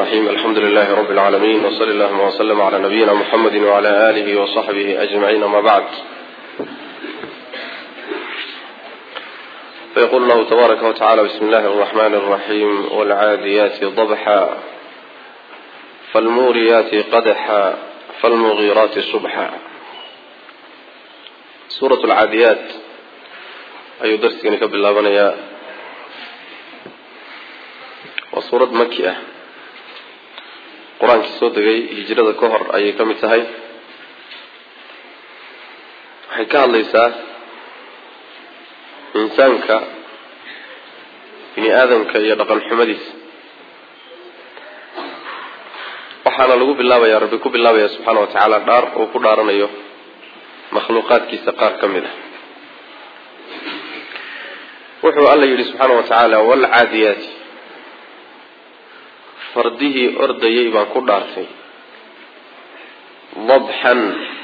الرحيم الحمد لله رب العالمين وصلى اللهم وسلم على نبينا محمد وعلى آله وصحبه أجمعين ما بعد فيقول الله تبارك وتعالى بسم الله الرحمن الرحيم والعاديات ضبحا فالموريات قدحا فالمغيرات صبحا سورة العاديات ayuu darsigani ka bilaabanayaa waa suurad maki ah qur-aankii soo degay hijrada ka hor ayay ka mid tahay waxay ka hadlaysaa insaanka bini aadamka iyo dhaqan xumadiisa waxaana lagu bilaabayaa rabbi ku bilaabaya subxaana wa tacaala dhaar uu ku dhaaranayo makhluuqaadkiisa qaar ka mid ah wuxuu alla yidhi subxaana wa tacaala waalcaadiyaati fardihii ordayay baan ku dhaartay dabxan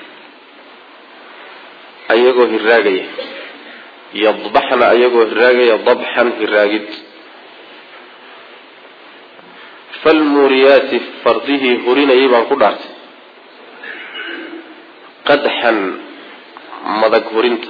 ayagoo hiraagaya yadbaxna ayagoo hiraagaya dabxan hiraagid falmuuriyaati fardihii hurinayay baan ku dhaartay qadxan madag hurinta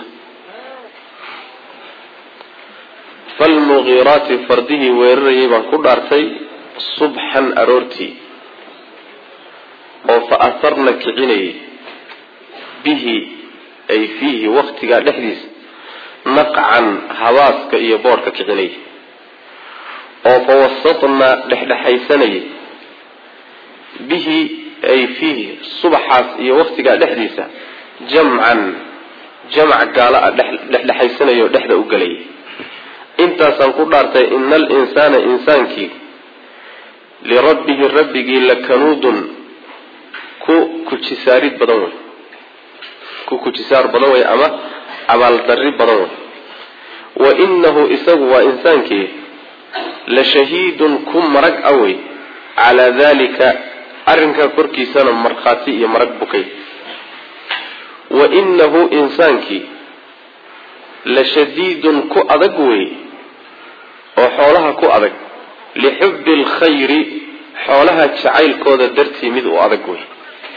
falmugiiraati fardihii weerarayay baan ku dhaartay subxan aroortii oo fa aharna kicinayay bihi ay fiihi waktigaa dhexdiisa naqcan habaaska iyo boodhka kicinayay oo fa wasatna dhexdhexaysanayay bihi ay fiihi subaxaas iyo waktigaa dhexdiisa jamcan jamc gaala a dhexdhexaysanaya oo dhexda u gelayay intaasaan ku dhaartay ina alinsaana insaankii lirabbihi rabbigii lakanuudun ku kujisaarid badan wey ku kujisaar badan wey ama abaaldarri badan wey wa inahu isagu waa insaankii la shahiidun ku marag a wey calaa dalika arrinkaa korkiisana markhaati iyo marag bukay wa inahu insaankii la shadiidun ku adag wey oo xoolaha ku adag lixubbi alkhayri xoolaha jacaylkooda dartii mid u adag wey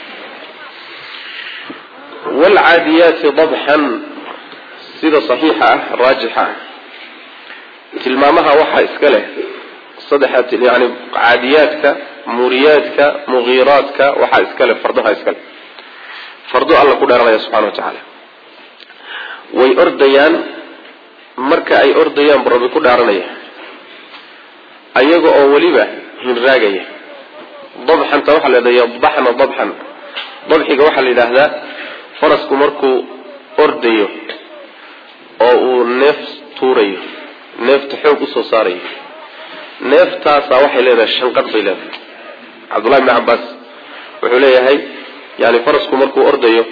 waalcaadiyaati dabxan sida saxiixa ah raajixa ah tilmaamaha waxaa iska leh saddexa yani caadiyaadka muuriyaadka mugiiraadka waxaa iska leh fardaha iska leh fardo alla ku dheeranaya subxana wa tacaala way ordayaan marka ay ordayaan bu rabbi ku dhaaranaya ayaga oo weliba hinraagaya dabxanta waxaa la yidhahda yadbaxna dabxan dabxiga waxaa la yidhaahdaa farasku markuu ordayo oo uu neef tuurayo neefta xoog usoo saarayo neeftaasaa waxay leedahay shanqadh bay leedahay cabdullahi bni cabaas wuxuu leeyahay yani farasku markuu ordayo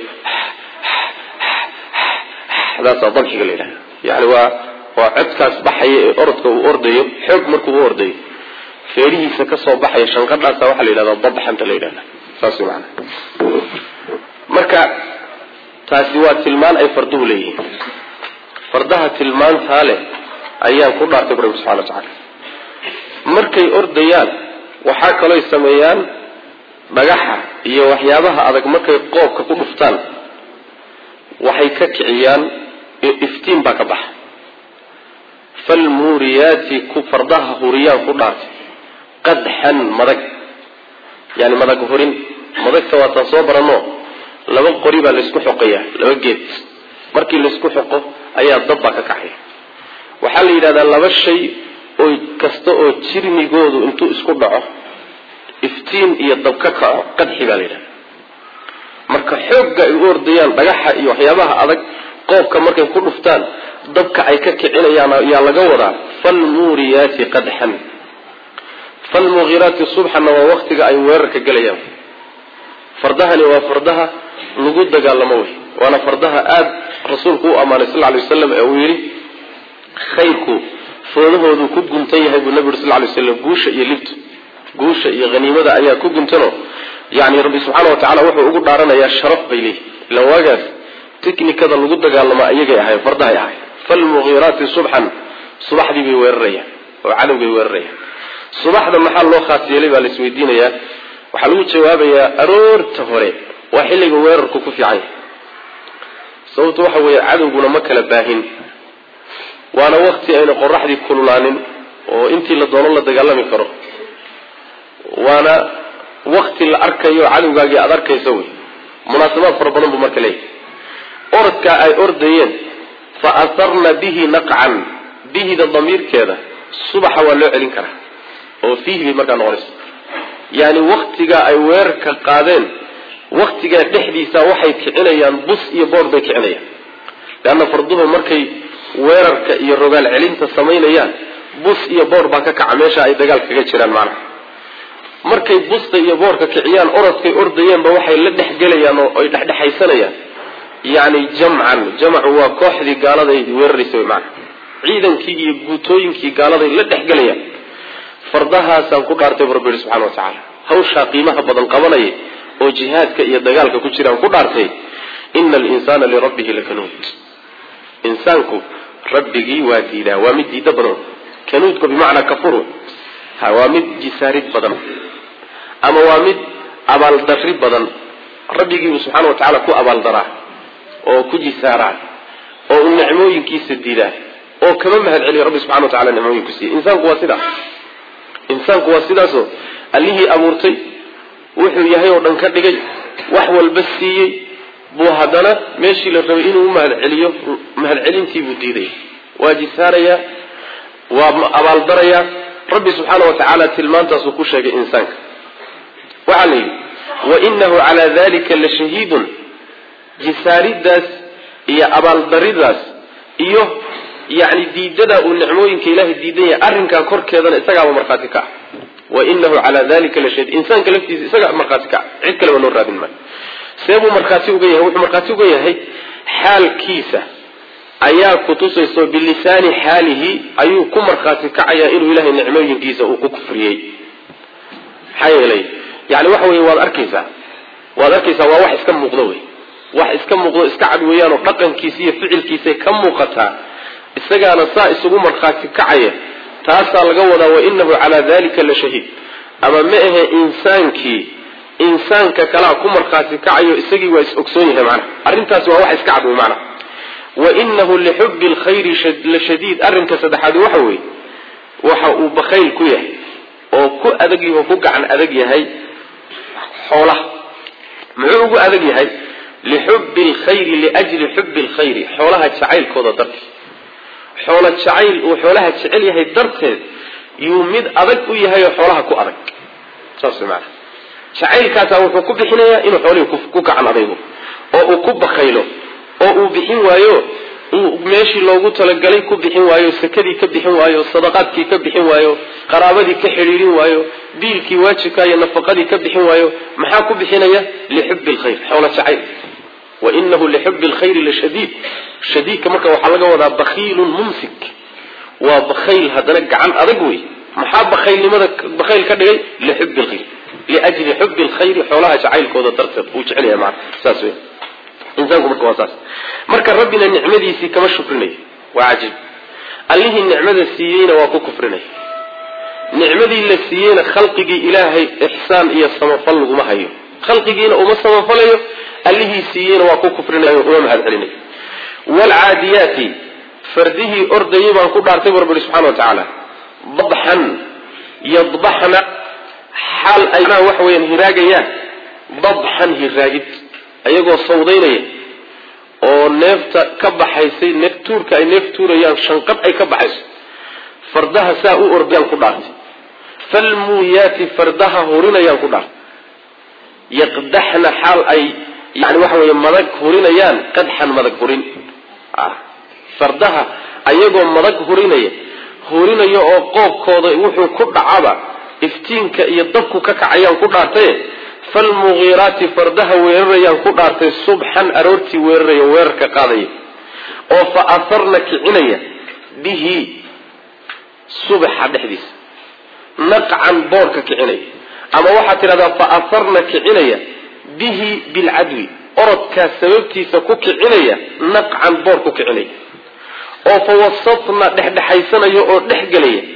daasaa dabxiga la yidhahda yani waa waa codkaas baxaya ee orodka uu ordayo xoog markuu u ordayo feerihiisa kasoo baxaya shanqadhaasa waxaa la yidhahdaa dabxanta la yidhahda saas maana marka taasi waa tilmaan ay farduhu leeyihiin fardaha tilmaantaa leh ayaan ku dhaartay bu rabbi subxana wa tacaala markay ordayaan waxaa kalooy sameeyaan dhagaxa iyo waxyaabaha adag markay qoobka ku dhuftaan waxay ka kiciyaan iftiin baa ka baxa falmuuriyaati ku fardaha huriyaan ku dhaartay qadxan madag yani madag hurin madagta waataan soo barano laba qori baa laysku xoqaya laba geed markii laysku xoqo ayaa dab baa ka kacaya waxaa la yidhahdaa laba shay oo kasta oo jirmigoodu intuu isku dhaco iftiin iyo dab ka kaco qadxi baa la yidhahda marka xoogga ay u ordayaan dhagaxa iyo waxyaabaha adag qoobka markay ku dhuftaan dabka ay ka kicinayaan ayaa laga wadaa falmuuriyaati qadxan falmughiraati subxanna waa waktiga ay weerarka gelayaan fardahani waa fardaha lagu dagaalamo wey waana fardaha aada rasuulku u ammaanay sal ly waslam ee uu yidhi khayrku foodahoodu ku guntan yahay buu nabi uri sal lay slam guusha iyo libtu guusha iyo haniimada ayaa ku guntano yani rabbi subxaana wa tacala wuxuu ugu dhaaranayaa sharaf bay leeyihi ila waagaas tiknikada lagu dagaalamo ayagay ahayn fardahay ahayn falmughiraati subxan subaxdii bay weerarayaan oo cadowgay weerarayaan subaxda maxaa loo khaas yeelay baa la isweydiinayaa waxaa lagu jawaabayaa aroorta hore waa xilliga weerarku ku fiican yahay sababtu waxa weeye cadowguna ma kala baahin waana wakti ayna qoraxdii kululaanin oo intii la doono la dagaalami karo waana wakti la arkayo cadowgaagii aada arkaysa wey munaasabaad fara badan buu marka leeyahay orodkaa ay ordayeen fa asarna bihi naqcan bihida damiirkeeda subaxa waa loo celin karaa oo fiihi bay markaa noqonaysa yaani waktigaa ay weerarka qaadeen waktigaa dhexdiisa waxay kicinayaan bus iyo boor bay kicinayaan leanna farduhu markay weerarka iyo rogaal celinta samaynayaan bus iyo boor baa ka kaca meesha ay dagaal kaga jiraan macnaha markay busta iyo boorka kiciyaan orodkay ordayeenba waxay la dhexgelayaan oo ay dhexdhexaysanayaan yacni jamcan jamcu waa kooxdii gaaladay weeraraysa maana ciidankii iyo guutooyinkii gaaladay la dhexgelayaan fardahaasaan ku dhaartay bu rabbi yihi subxana wa tacaala hawshaa qiimaha badan qabanaya oo jihaadka iyo dagaalka ku jiraan ku dhaartay ina alinsaana lirabbihi lakanuud insaanku rabbigii waa diidaa waa mid diida badan kanuudku bimacnaa kafur ha waa mid jisaarid badan ama waa mid abaaldari badan rabbigiibu subxaana wa tacaala ku abaaldaraa oo ku jisaaraa oo u nicmooyinkiisa diidaa oo kama mahad celiya rabbi subxana wa tacala nicmooyinku siiya insaanku waa sidaa insaanku waa sidaasoo allihii abuurtay wuxuu yahay oo dhan ka dhigay wax walba siiyey buu haddana meeshii la rabay inuu u mahad celiyo mahad celintiibuu diidaya waa jisaarayaa waa abaaldarayaa rabbi subxaana wa tacaala tilmaantaasuu ku sheegay insaanka waxaa la yidhi wainahu calaa dalika la shahiidun jisaaridaas iyo abaaldaridaas iyo yani diidadaa uu nicmooyinka ilaahay diidan yahay arrinkaa korkeedana isagaaba markhaati ka ah wainahu calaa dalika la shahiid insaanka laftiisa isagaa markhaati ka ah cid kaleba loo raadin maayo see buu markhaati uga yahay wuxuu markhaati uga yahay xaalkiisa ayaa kutusayso bilisaani xaalihi ayuu ku markhaati kacayaa inuu ilahay nicmooyinkiisa uu ku kufriyey maxaa yeelay yani waxa wey waad arkaysaa waad arkaysaa waa wax iska muuqdo wey wax iska muuqdo iska cad weeyaanoo dhaqankiisa iyo ficilkiisay ka muuqataa isagaana saa isugu markhaati kacaya taasaa laga wadaa wainahu calaa dalika la shahiid ama ma ahe insaankii insaanka kalaa ku markhaati kacayo isagii waa is ogsoon yahay macnaha arrintaasi waa wax iska cad wey macnaha wainahu lixubi lkhayri la shadiid arrinka saddexaadi waxa weeye waxa uu bakayl ku yahay oo ku adag oo ku gacan adag yahay xoolaha muxuu ugu adag yahay lixubi lkhayri liajli xubi lkhayri xoolaha jacaylkooda darteed xoola jacayl uu xoolaha jecel yahay darteed yuu mid adag u yahay oo xoolaha ku adag saas maana jacaylkaasaa wuxuu ku bixinayaa inuu xoolihii ku gacan adaygo oo uu ku bakaylo oo uu bixin waayo uu meeshii loogu talagalay ku bixin waayo sakadii ka bixin waayo sadaqaadkii ka bixin waayo qaraabadii ka xidhiirin waayo biilkii waajibka iyo nafaqadii ka bixin waayo maxaa ku bixinaya lixubi lkhayr xoola jacayl wainahu lixubi lkhayri lashadiid shadiidka marka waxaa laga wadaa bakhiilun mumsik waa bakhayl haddana gacan adag wey maxaa bakhaylnimada bakhayl ka dhigay lixubi lkhayr liajli xubi lkhayri xoolaha jacaylkooda darteed uu jecel yahay maana saas wey insaanku marka waa saas marka rabbina nicmadiisii kama shukrinayo waa cajiib allihii nicmada siiyeyna waa ku kufrinaya nicmadii la siiyeyna khalqigii ilaahay ixsaan iyo samafal laguma hayo khalqigiina uma samafalayo allihii siiyeyna waa ku kufrinayo uma mahad celinayo waalcaadiyaati fardihii ordayay baan ku dhaartay bu rabbi ihi subxana wa tacaala dabxan yadbaxna xaal ay waxa weyaan hiraagayaan dabxan hiraagid ayagoo sawdaynaya oo neefta ka baxaysay neef tuurka ay neef tuurayaan shanqadh ay ka baxayso fardaha saa u ordayaan ku dhaartay falmuuyaati fardaha hurinayaan ku dhaartay yaqdaxna xaal ay yani waxa weeye madag hurinayaan qadxan madag hurin fardaha ayagoo madag hurinaya hurinaya oo qoobkooda wuxuu ku dhacaba iftiinka iyo dabku ka kacayaan ku dhaartaye falmugiiraati fardaha weerarayaan ku dhaartay subxan aroortii weeraraya weerarka qaadaya oo fa asarna kicinaya bihi subaxa dhexdiisa naqcan boorka kicinaya ama waxaad tidhahdaa fa asarna kicinaya bihi bilcadwi orodkaas sababtiisa ku kicinaya naqcan boor ku kicinaya oo fa wasatna dhexdhexaysanaya oo dhexgelaya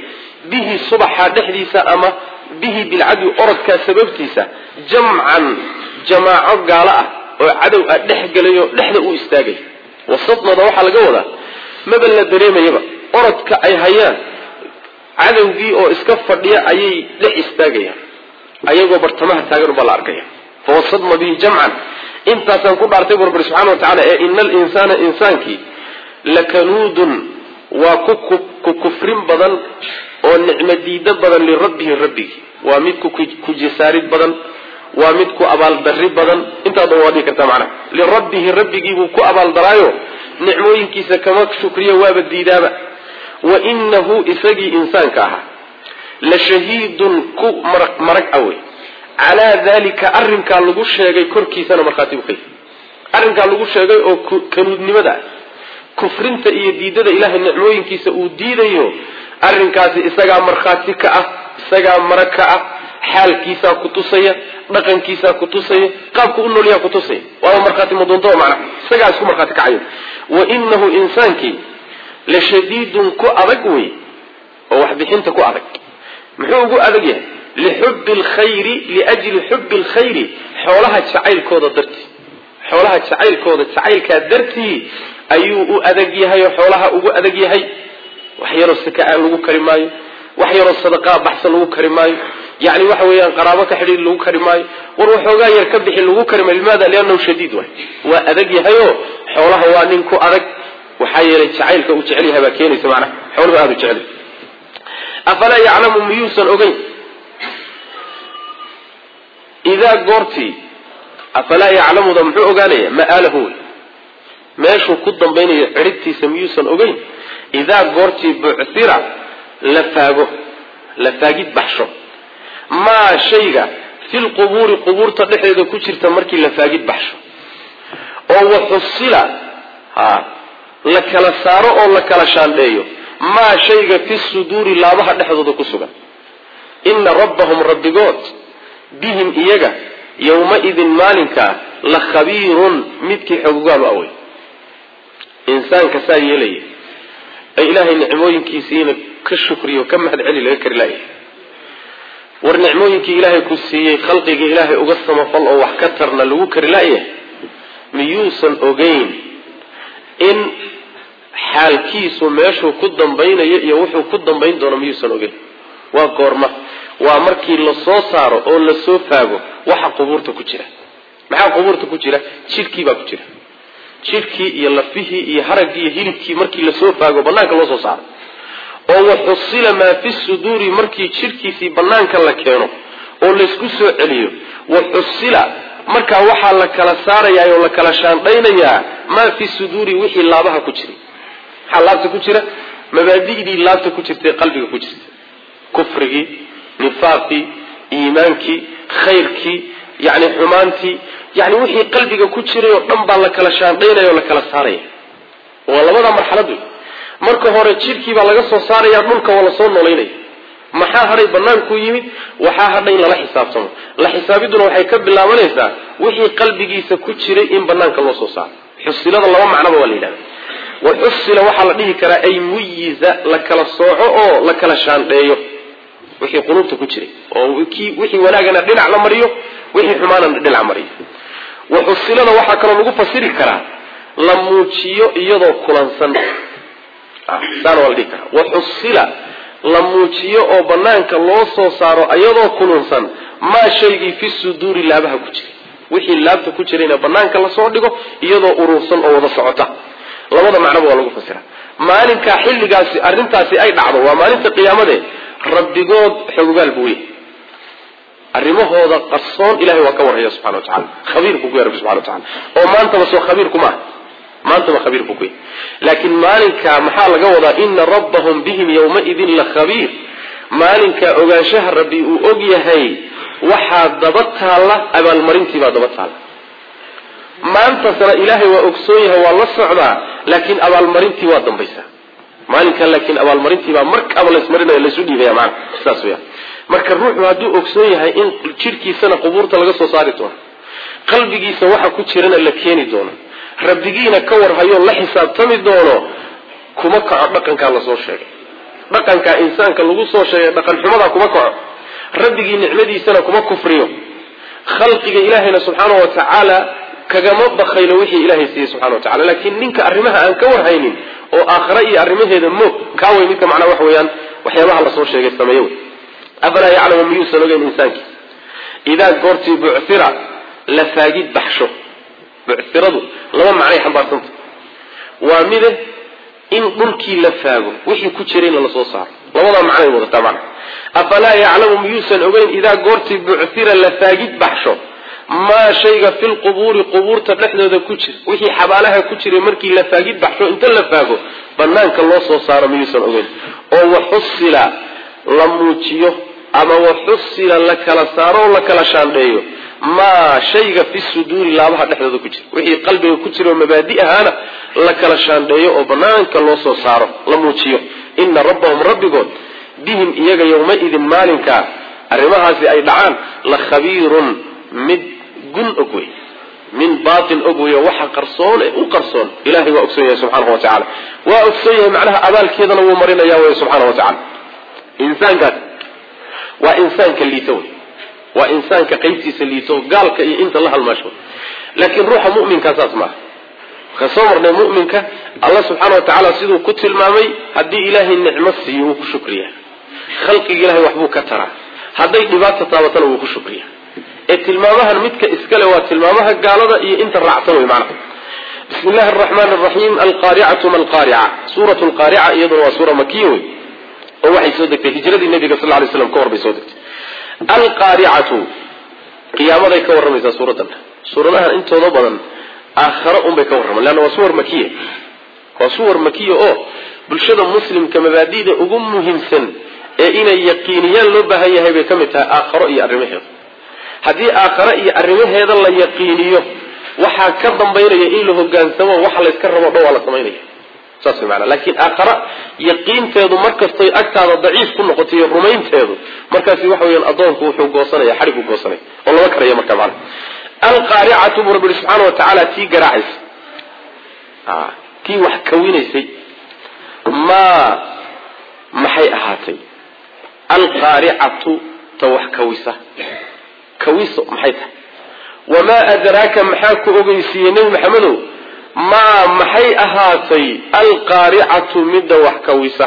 bihi subaxa dhexdiisa ama bihi bilcadwi orodkaa sababtiisa jamcan jamaaco gaalo ah oo cadow ah dhex gelayo dhexda u istaagay wasadnada waxaa laga wadaa maba la dareemayaba orodka ay hayaan cadowgii oo iska fadhiya ayay dhex istaagayaan ayagoo bartamaha taagan ubaa la arkaya fawasadna bihi jamcan intaasaan ku dhaartay bu rabbi subxana wa tacala ee ina alinsaana insaankii lakanuudun waa ku kufrin badan oo nicmo diido badan lirabbihi rabbigi waa mid ku jisaarid badan waa mid ku abaaldarri badan intaadaba waa dhihi kartaa macnaha lirabbihi rabbigiibuu ku abaaldaraayo nicmooyinkiisa kama shukriyo waaba diidaaba wa inahu isagii insaanka ahaa la shahiidun ku marag marag awey calaa dalika arrinkaa lagu sheegay korkiisana markhaati buu ka yahay arrinkaa lagu sheegay oo kanuudnimada kufrinta iyo diidada ilaahay nicmooyinkiisa uu diidayo arrinkaasi isagaa markhaati ka ah isagaa marag ka ah xaalkiisaa ku tusaya dhaqankiisaa ku tusaya qaabku u noolyaha ku tusaya waaba markhaati madoonto macna isagaa isku markhaati kacayo wa inahu insaankii la shadiidun ku adag wey oo waxbixinta ku adag muxuu ugu adag yahay lixubbi alkhayri liajli xubbi alkhayri xoolaha jacaylkooda dartii xoolaha jacaylkooda jacaylkaa dartii ayuu u adag yahay oo xoolaha ugu adag yahay wax yaroo sakaa lagu kari maayo wax yaroo sadaqaa baxsan lagu kari maayo yani waxa weeyaan qaraabo ka xidhiir lagu kari maayo war waxoogaa yar ka bixi lagu kari maayo limaada liannahu shadiid waay waa adag yahayoo xoolaha waa nin ku adag waxaa yeelay jacaylka uu jecel yahay baa keenaysa macnaha xooluhu aada u jecel afalaa yaclamu miyuusan ogeyn idaa goortii afalaa yaclamuda muxuu ogaanaya ma'aalahu wey meeshuu ku dambaynayo cidhibtiisa miyuusan ogeyn idaa goortii bucira la faago la faagid baxsho maa shayga filqubuuri qubuurta dhexdeeda ku jirta markii la faagid baxsho oo waxusila ha la kala saaro oo la kala shaandheeyo maa shayga fi suduuri laabaha dhexdooda ku sugan ina rabbahum rabbigood bihim iyaga yowma-idin maalinkaa la khabiirun midkii xogogaalu awey insaanka saa yeelaya ee ilaahay nicmooyinkiisiina ka shukriyo ka mahad celi laga kari laaya war nicmooyinkii ilaahay ku siiyey khalqiga ilaahay uga samafal oo wax ka tarna lagu kari laaya miyuusan ogeyn in xaalkiisu meeshuu ku dambaynayo iyo wuxuu ku dambayn doono miyuusan ogeyn waa goorma waa markii lasoo saaro oo lasoo faago waxa qubuurta ku jira maxaa qubuurta ku jira jidhkii baa ku jira jidhkii iyo lafihii iyo haraggii iyo hilibkii markii lasoo faago banaanka loo soo saaro oo waxusila maa fi suduuri markii jidhkiisii banaanka la keeno oo laysku soo celiyo waxusila markaa waxaa la kala saarayaa oo la kala shaandhaynayaa maa fi suduuri wixii laabaha ku jiray maxaa laabta ku jira mabaadi'dii laabta ku jirtay qalbiga ku jirta kufrigii nifaaqii iimaankii khayrkii yani xumaantii yani wixii qalbiga ku jiray oo dhan baa la kala shaandhaynaya oo la kala saaraya waa labada marxalad wey marka hore jidhkii baa laga soo saaraya dhulka waa lasoo noolaynaya maxaa hadhay bannaankuu yimid waxaa hadhay in lala xisaabtamo la xisaabiduna waxay ka bilaabanaysaa wixii qalbigiisa ku jiray in banaanka loo soo saaro xusilada laba macnoba waa la yidhahda waxusila waxaa la dhihi karaa ay muyiza la kala sooco oo la kala shaandheeyo wixii quluubta ku jiray oo wixii wanaagana dhinac la mariyo wixii xumaanana dhinac mariyo waxusilada waxaa kaloo lagu fasiri karaa la muujiyo iyadoo kulansan saana waa la dhihi karaa waxusila la muujiyo oo banaanka loo soo saaro iyadoo kulunsan maa shaygii fi suduuri laabaha ku jiray wixii laabta ku jirayna banaanka lasoo dhigo iyadoo urursan oo wada socota labada macnoba waa lagu fasira maalinkaa xilligaasi arrintaasi ay dhacdo waa maalinta qiyaamade rabbigood xogogaal buu yahay arrimahooda qarsoon ilahay waa ka warhaya subxana wa tacala khabiir buu ku yahy rabbi subxana wa tacala oo maantaba soo khabiir kuma ah maantaba khabiir buu ku yahy laakiin maalinkaa maxaa laga wadaa ina rabbahum bihim yowmaidin la khabiir maalinkaa ogaanshaha rabbi uu og yahay waxaa daba taalla abaalmarintiibaa daba taalla maantasna ilaahay waa ogsoon yahay waa la socdaa laakiin abaalmarintii waa dambaysaa maalinkan laakiin abaalmarintiibaa markaaba laysmarinaya laysu dhiibaya maana saas weya marka ruuxu hadduu ogsoon yahay in jidhkiisana qubuurta laga soo saari doono qalbigiisa waxa ku jirana la keeni doono rabbigiina ka warhayo la xisaabtami doono kuma kaco dhaqankaa lasoo sheegay dhaqankaa insaanka lagu soo sheegay dhaqan xumadaa kuma kaco rabbigii nicmadiisana kuma kufriyo khalqiga ilaahayna subxaana wa tacaala kagama bakaylo wixii ilaahay siiyey subxana wa tacala laakiin ninka arrimaha aan ka warhaynin oo aakhare iyo arrimaheeda moog kaaway midka macnaa waxa weeyaan waxyaabaha lasoo sheegay sameeye wey afalaa yaclamu miyuusan ogeyn insaankii idaa goortii bucira la faagid baxsho buciradu laba macnay xambaarsanta waa mide in dhulkii la faago wixii ku jirayna lasoo saaro labadaa macnay wadataa macna afalaa yaclamu miyuusan ogeyn idaa goortii bucira la faagid baxsho maa shayga fi lqubuuri qubuurta dhexdooda ku jira wixii xabaalaha ku jiray markii la faagid baxsho inta la faago banaanka loo soo saaro miyuusan ogeyn oo waxusila la muujiyo ama waxusila la kala saaro oo la kala shaandheeyo maa shayga fi suduuri laabaha dhexdooda ku jira wixii qalbiga ku jira oo mabaadi ahaana la kala shaandheeyo oo banaanka loo soo saaro la muujiyo ina rabbahum rabbigood bihim iyaga yowmaidin maalinkaa arrimahaasi ay dhacaan la khabiirun mid gun og wey min baatin og wey waxa qarsoon ee u qarsoon ilahay waa ogsoon yahay subxaanahu wa tacala waa ogsoon yahay macnaha abaalkeedana wuu marinaya wey subxaana wa tacala insaankaas waa insaanka liito wey waa insaanka qaybtiisa liito gaalka iyo inta la halmaasho laakiin ruuxa muminkaa saas maaha ka soo marnay muminka allah subxaana wa tacaala siduu ku tilmaamay haddii ilaahay nicmo siiyo wuu ku shukriyaa khalqiga ilahay waxbuu ka taraa hadday dhibaata taabatana wuu ku shukriyaa ee tilmaamahan midka iskale waa tilmaamaha gaalada iyo inta raacsan wey macnaha bismi illahi araxmaan araxiim alqaaricatu ma alqaarica suuratu lqaarica iyaduna waa suura makiya wey oo waxay soo degtay hijradii nabiga sal lay slam ka hor bay soo degtay alqaaricatu qiyaamaday ka warramaysaa suuraddan suuradahan intooda badan aakhare unbay ka warramaan leanna waa suwar makiya waa suwar makiya oo bulshada muslimka mabaadida ugu muhiimsan ee inay yaqiiniyaan loo baahan yahay bay ka mid tahay aakharo iyo arrimaheeda haddii aakhare iyo arrimaheeda la yaqiiniyo waxaa ka dambaynaya in la hogaansamo waxa layska rabo dhan waa la samaynaya saas way maanaa laakiin aakhara yaqiinteedu markastay agtaada daciif ku noqoto iyo rumaynteedu markaasi waxa weyaan addoonku wuxuu goosanaya xadhig u goosanaya oo lama karaya marka maana alqaaricatu buu rabbi subxaana wa tacaala tii garaacaysa tii wax kawinaysay maa maxay ahaatay alqaaricatu ta wax kawisa kawiso maxay tahay wamaa adraaka maxaa ku ogeysiiyey nebi maxamedow maa maxay ahaatay alqaaricatu midda wax kawisa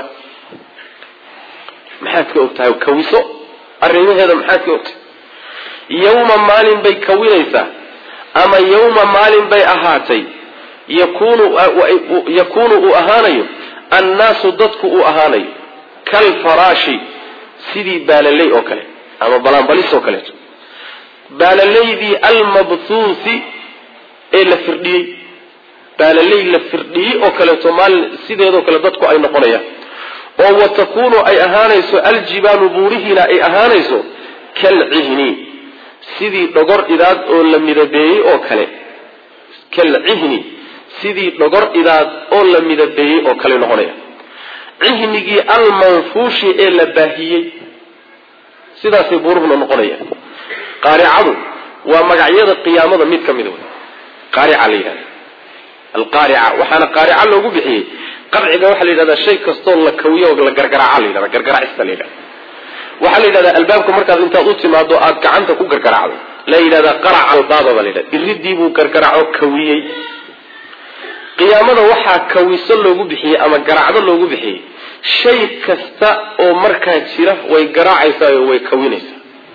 maxaad ka ogtahay kawiso arrimaheeda maxaad ka ogtahay yawma maalin bay kawinaysaa ama yawma maalin bay ahaatay yakunu yakuunu uu ahaanayo annaasu dadku uu ahaanayo kalfaraashi sidii baalaley oo kale ama balaanbalis oo kaleeto baalalaydii almabthuuthi ee la firdhiyey baalaley la firdhiyey oo kaleeto maalin sideedoo kale dadku ay noqonayaan oo wa takuunu ay ahaanayso aljibaalu buurihiina ay ahaanayso kalcihni sidii dhogor idaad oo la midabeeyey oo kale kalcihni sidii dhogor idaad oo la midabeeyey oo kale noqonaya cihnigii almanfuushi ee la baahiyey sidaasay buuruhuna noqonayaan qaaricadu waa magacyada qiyaamada mid ka mida wey qaarica la yidhahda alqaarica waxaana qaarica loogu bixiyey qarciga waxaa la yidhahdaa shay kastoo la kawiyo oo la gargaraaca la yidhahda gargaraacista la yidhahda waxaa la yidhahdaa albaabka markaad intaad u timaado aada gacanta ku gargaraacdo la yidhahdaa qaraca albaaba baa la yidhahda iridii buu gargaraaco kawiyey qiyaamada waxaa kawiso loogu bixiyey ama garacdo loogu bixiyey shay kasta oo markaa jira way garaacaysaa oo way kawinaysaa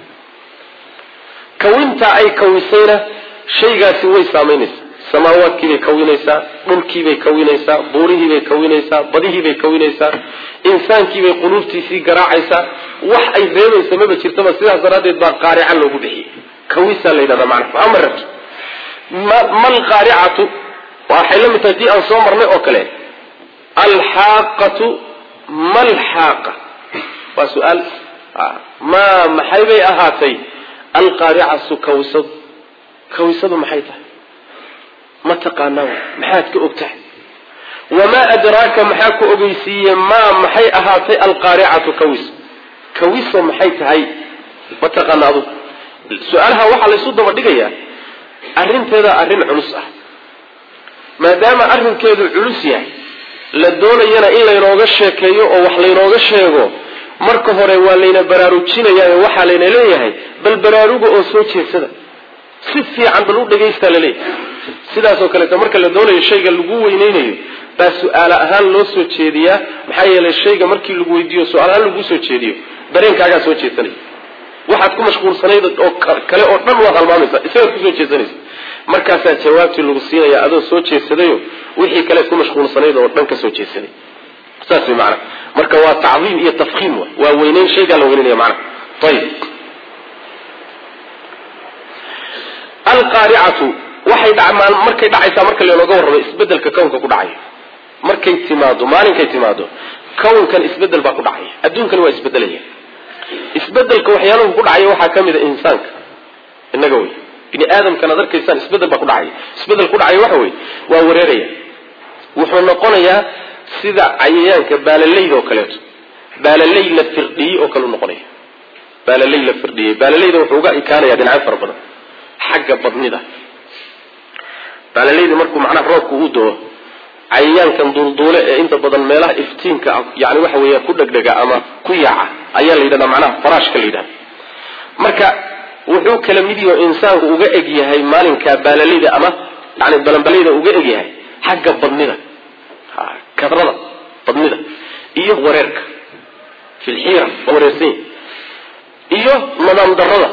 kawintaa ay kawisayna shaygaasi way saamaynaysaa samaawaadkiibay kawinaysaa dhulkiibay kawinaysaa buurihiibay kawinaysaa badihiibay kawinaysaa insaankiibay quluubtiisii garaacaysaa wax ay reebaysa maba jirtaba sidaas daraaddeed baa qaarica loogu bixiyey kawisaa la yidhahdaa macna ama rabti mal qaaricatu waxay la mid tahay tii aan soo marnay oo kale alxaaqatu malxaaqa waa su-aal maa maxay bay ahaatay alqaaricatu kawisadu kawisadu maxay tahay ma taqaanaa maxaad ka og tahay wamaa adraaka maxaa ku ogeysiiye maa maxay ahaatay alqaaricatu kawiso kawiso maxay tahay ma taqaana adu su-aalaha waxaa laysu daba dhigayaa arrinteeda arrin culus ah maadaama arrinkeedu culus yahay la doonayana in laynooga sheekeeyo oo wax laynooga sheego marka hore waa layna baraarujinayaa waxaa layna leeyahay bal baraaruga oo soo jeedsada si fiican bal u dhagaystaa laleeyahay sidaasoo kaleeto marka la doonayo shayga lagu weyneynayo baa su-aal ahaan loo soo jeediyaa maxaa yeelay shayga markii lagu weydiiyo su-aal ahaan laguu soo jeediyo dareenkaagaa soo jeedsanaya waxaad ku mashquulsanayd oo kale oo dhan waad halmaamaysaa isagaad kusoo jeedsanaysa markaasaa jawaabtii lagu siinaya adoo soo jeedsadayo wixii kaleed ku mashquulsanayd oo dhan ka soo jeedsaday saas way macana marka waa tacdiim iyo tafkiim wa waa weyneyn shaygaa la weyneynaya macana ayib alqaaricatu waxay dhacmaan markay dhacaysaa marka laynooga warramo isbedelka kownka ku dhacaya markay timaado maalinkay timaado kownkan isbedel baa ku dhacaya adduunkani waa isbedelaya isbedelka waxyaaluhu ku dhacaya waxaa ka mid a insaanka innaga wey bini aadamkan ad arkaysaan isbedel baa ku dhacaya isbedel ku dhacaya waxa wey waa wareeraya wuxuu noqonayaa sida cayayaanka baalaleyda oo kaleeto baalaley la firdhiyey oo kale u noqonaya baalaley la firdhiyey baalaleyda wuxuu uga ikaanaya dhinacyo fara badan xagga badnida baalaleyda markuu macnaha roobku uu doo cayayaankan duulduule ee inta badan meelaha iftiinka yani waxa weeya ku dhegdhega ama ku yaaca ayaa la yidhahdaa macnaha faraashka la yidhahda marka wuxuu kala mid yaho insaanku uga eg yahay maalinka baalaleyda ama yani balanbaleyda uga eg yahay xagga badnida kadrada badnida iyo wareerka filxiira waa wareersan iyo nadaam darada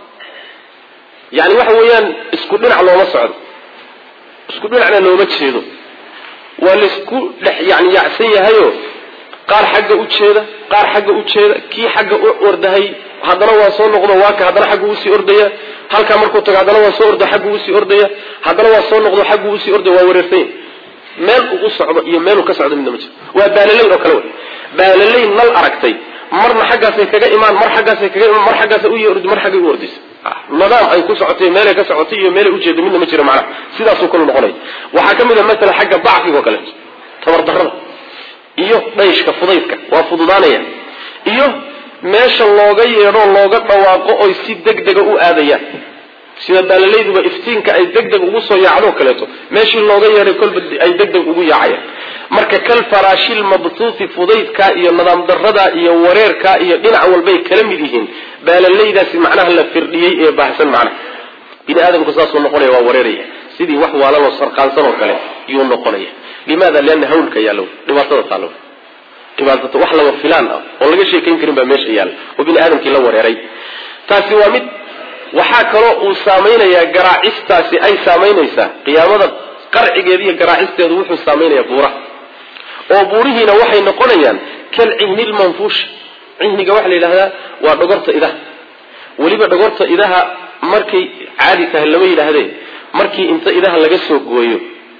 yani waxa weeyaan isku dhinac looma socdo isku dhinacna looma jeedo waa laysku dhex yani yaacsan yahayo qaar xagga u jeeda qaar xagga u jeeda kii xagga u ordahay haddana waa soo noqdo waa ka haddana xaggu usii ordaya halkaa markuu tago haddana waa soo ordo xaggu usii ordaya haddana waa soo noqdo xaggu usii ordaya waa wareersanya meel uu u socdo iyo meeluu ka socdo midna ma jiro waa baalaley oo kale wey baalaley nal aragtay marna xaggaasay kaga imaan mar xaggaasay kaga imaan mar xaggaasa u ordi mar xaggay u ordaysa nadaam ay ku socotay meelay ka socotay iyo meelay ujeedo midna ma jiro macnaha sidaasuu kalu noqonaya waxaa ka mid a masala xagga dacfiga oo kaleeto tabardarrada iyo dhayshka fudaydka waa fududaanaya iyo meesha looga yeedho looga dhawaaqo oy si deg dega u aadayaan sida baalaleyduba iftiinka ay deg deg ugu soo yaacdoo kaleeto meeshii looga yeedhay kolba ay deg deg ugu yaacayaan marka kal faraashil mabtuuti fudaydka iyo nadaam darada iyo wareerka iyo dhinac walbay kala mid yihiin baalaleydaasi macnaha la firdhiyey ee baahsan macnaha bini aadamku saasuu noqonaya waa wareeraya sidii wax waalanoo sarqaansan oo kale yuu noqonaya limaada liana hawlka yaalo dhibaatada taalo dhibaatada wax laba filaan ah oo laga sheekayn karin baa meesha yaalla oo bini aadamkii la wareeray taasi waa mid waxaa kaloo uu saamaynayaa garaacistaasi ay saamaynaysaa qiyaamada qarcigeeda iyo garaacisteedu wuxuu saamaynayaa buuraha oo buurihiina waxay noqonayaan kal cihni lmanfuush cihniga waxaa la yidhahdaa waa dhogorta idaha weliba dhogorta idaha markay caadi tahay lama yidhaahdee markii inta idaha laga soo gooyo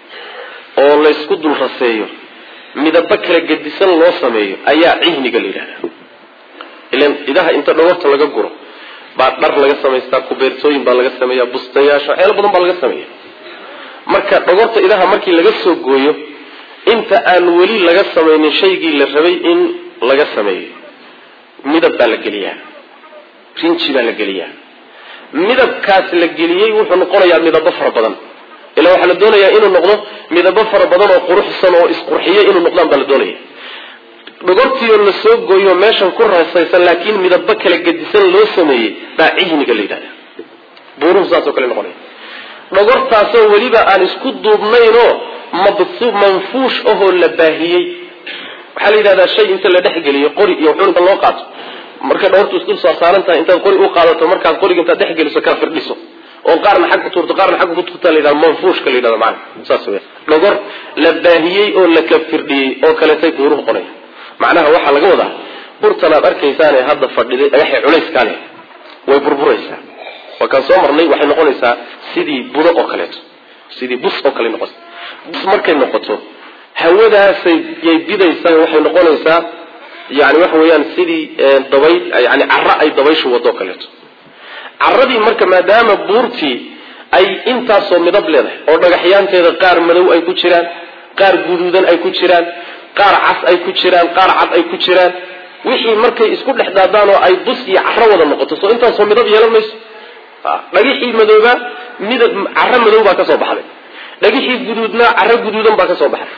oo laysku dul raseeyo midabo kala gedisan loo sameeyo ayaa cihniga la yidhahdaa ilan idaha inta dhogorta laga guro baa dhar laga samaystaa kubeertooyin baa laga sameeya bustayaasha waxyaalo badan baa laga sameeya marka dhogorta idaha markii laga soo gooyo inta aan weli laga samaynin shaygii la rabay in laga sameeyo midab baa la geliyaa rinji baa la geliyaa midabkaas la geliyey wuxuu noqonayaa midabo fara badan ilaa waxaa la doonayaa inuu noqdo midabo fara badan oo quruxsan oo isqurxiyo inuu noqdaan baa la doonaya dhogortiioo la soo gooyo meeshan ku rasaysan laakiin midabo kala gedisan loo sameeyey baa cihniga la yidhahda buuruhu saasoo kale noqonaya dhogortaasoo weliba aan isku duubnaynoo mabsu manfuush ahoo la baahiyey waxaa la yidhahdaa shay inta la dhexgeliyo qori iyo wuxuun inta loo qaato markay dhogortu isdul soo saaran tahay intaad qori u qaadato markaad qoriga intaad dhexgeliso kala firdhiso oo qaarna xag ku tuurto qaarna xag ku tuurta la yidhahda manfuushka la yidhahda macana saas weya dhogor la baahiyey oo la ka firdhiyey oo kaleetay buuruhu qonaya macnaha waxaa laga wadaa burtan aad arkaysaan ee hadda fadhiday dhagaxay culayskaa leh way burburaysaa waa kaan soo marnay waxay noqonaysaa sidii budo oo kaleeto sidii bus oo kale noqota bus markay noqoto hawadaasay yay bidaysaa waxay noqonaysaa yani waxa weeyaan sidii dabay yani cara ay dabayshu wadoo kaleeto caradii marka maadaama buurtii ay intaasoo midab leedahay oo dhagaxyaanteeda qaar madow ay ku jiraan qaar guduudan ay ku jiraan qaar cas ay ku jiraan qaar cad ay ku jiraan wixii markay isku dhex daadaan oo ay bus iyo caro wada noqoto soo intaasoo midab yeelan mayso dhagixii madooba midab caro madow baa kasoo baxday dhagixii guduudna caro guduudan baa kasoo baxday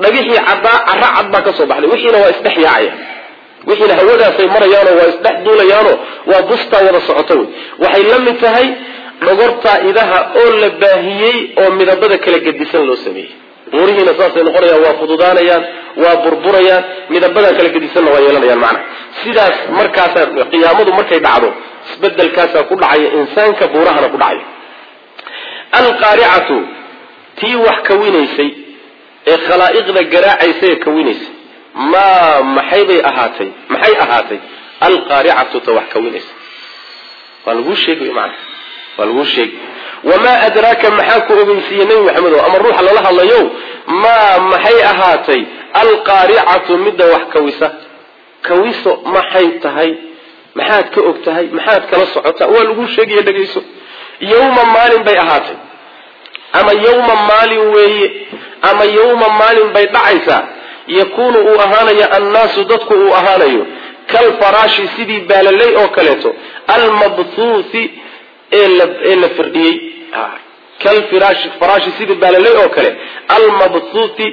dhagixii caddaa cara cad baa ka soo baxday wixiina waa isdhex yaacaya wixiina hawadaasay marayaanoo waa isdhex duulayaanoo waa bustaa wada socoto wey waxay la mid tahay dhogortaa idaha oo la baahiyey oo midabada kala gedisan loo sameeyey buurihiina saasay noqonayaan waa fududaanayaan waa burburayaan midabadaa kala gedisanna waa yeelanayaan macna sidaas markaasaa qiyaamadu markay dhacdo isbedelkaasaa ku dhacaya insaanka buurahana ku dhacaya alqaaricatu tii wax kawinaysay ee khalaa'iqda garaacaysa ee kawinaysay maa maxaybay ahaatay maxay ahaatay alqaaricatu ta wax kawinaysa waa laguu sheegay macna waa laguu sheegay wamaa adraaka maxaa ku ogeysiiyey nebi maxamed o ama ruuxa lala hadlayo maa maxay ahaatay alqaaricatu midda wax kawisa kawiso maxay tahay maxaad ka og tahay maxaad kala socotaa waa laguu sheegaya dhegayso yawma maalin bay ahaatay ama yawma maalin weeye ama yawma maalin bay dhacaysaa yakuunu uu ahaanayo annaasu dadku uu ahaanayo kalfaraashi sidii baalaley oo kaleeto almabthuuthi ee la firdhiyey kalfiraashi faraashi sidii baalaley oo kale almabthuuthi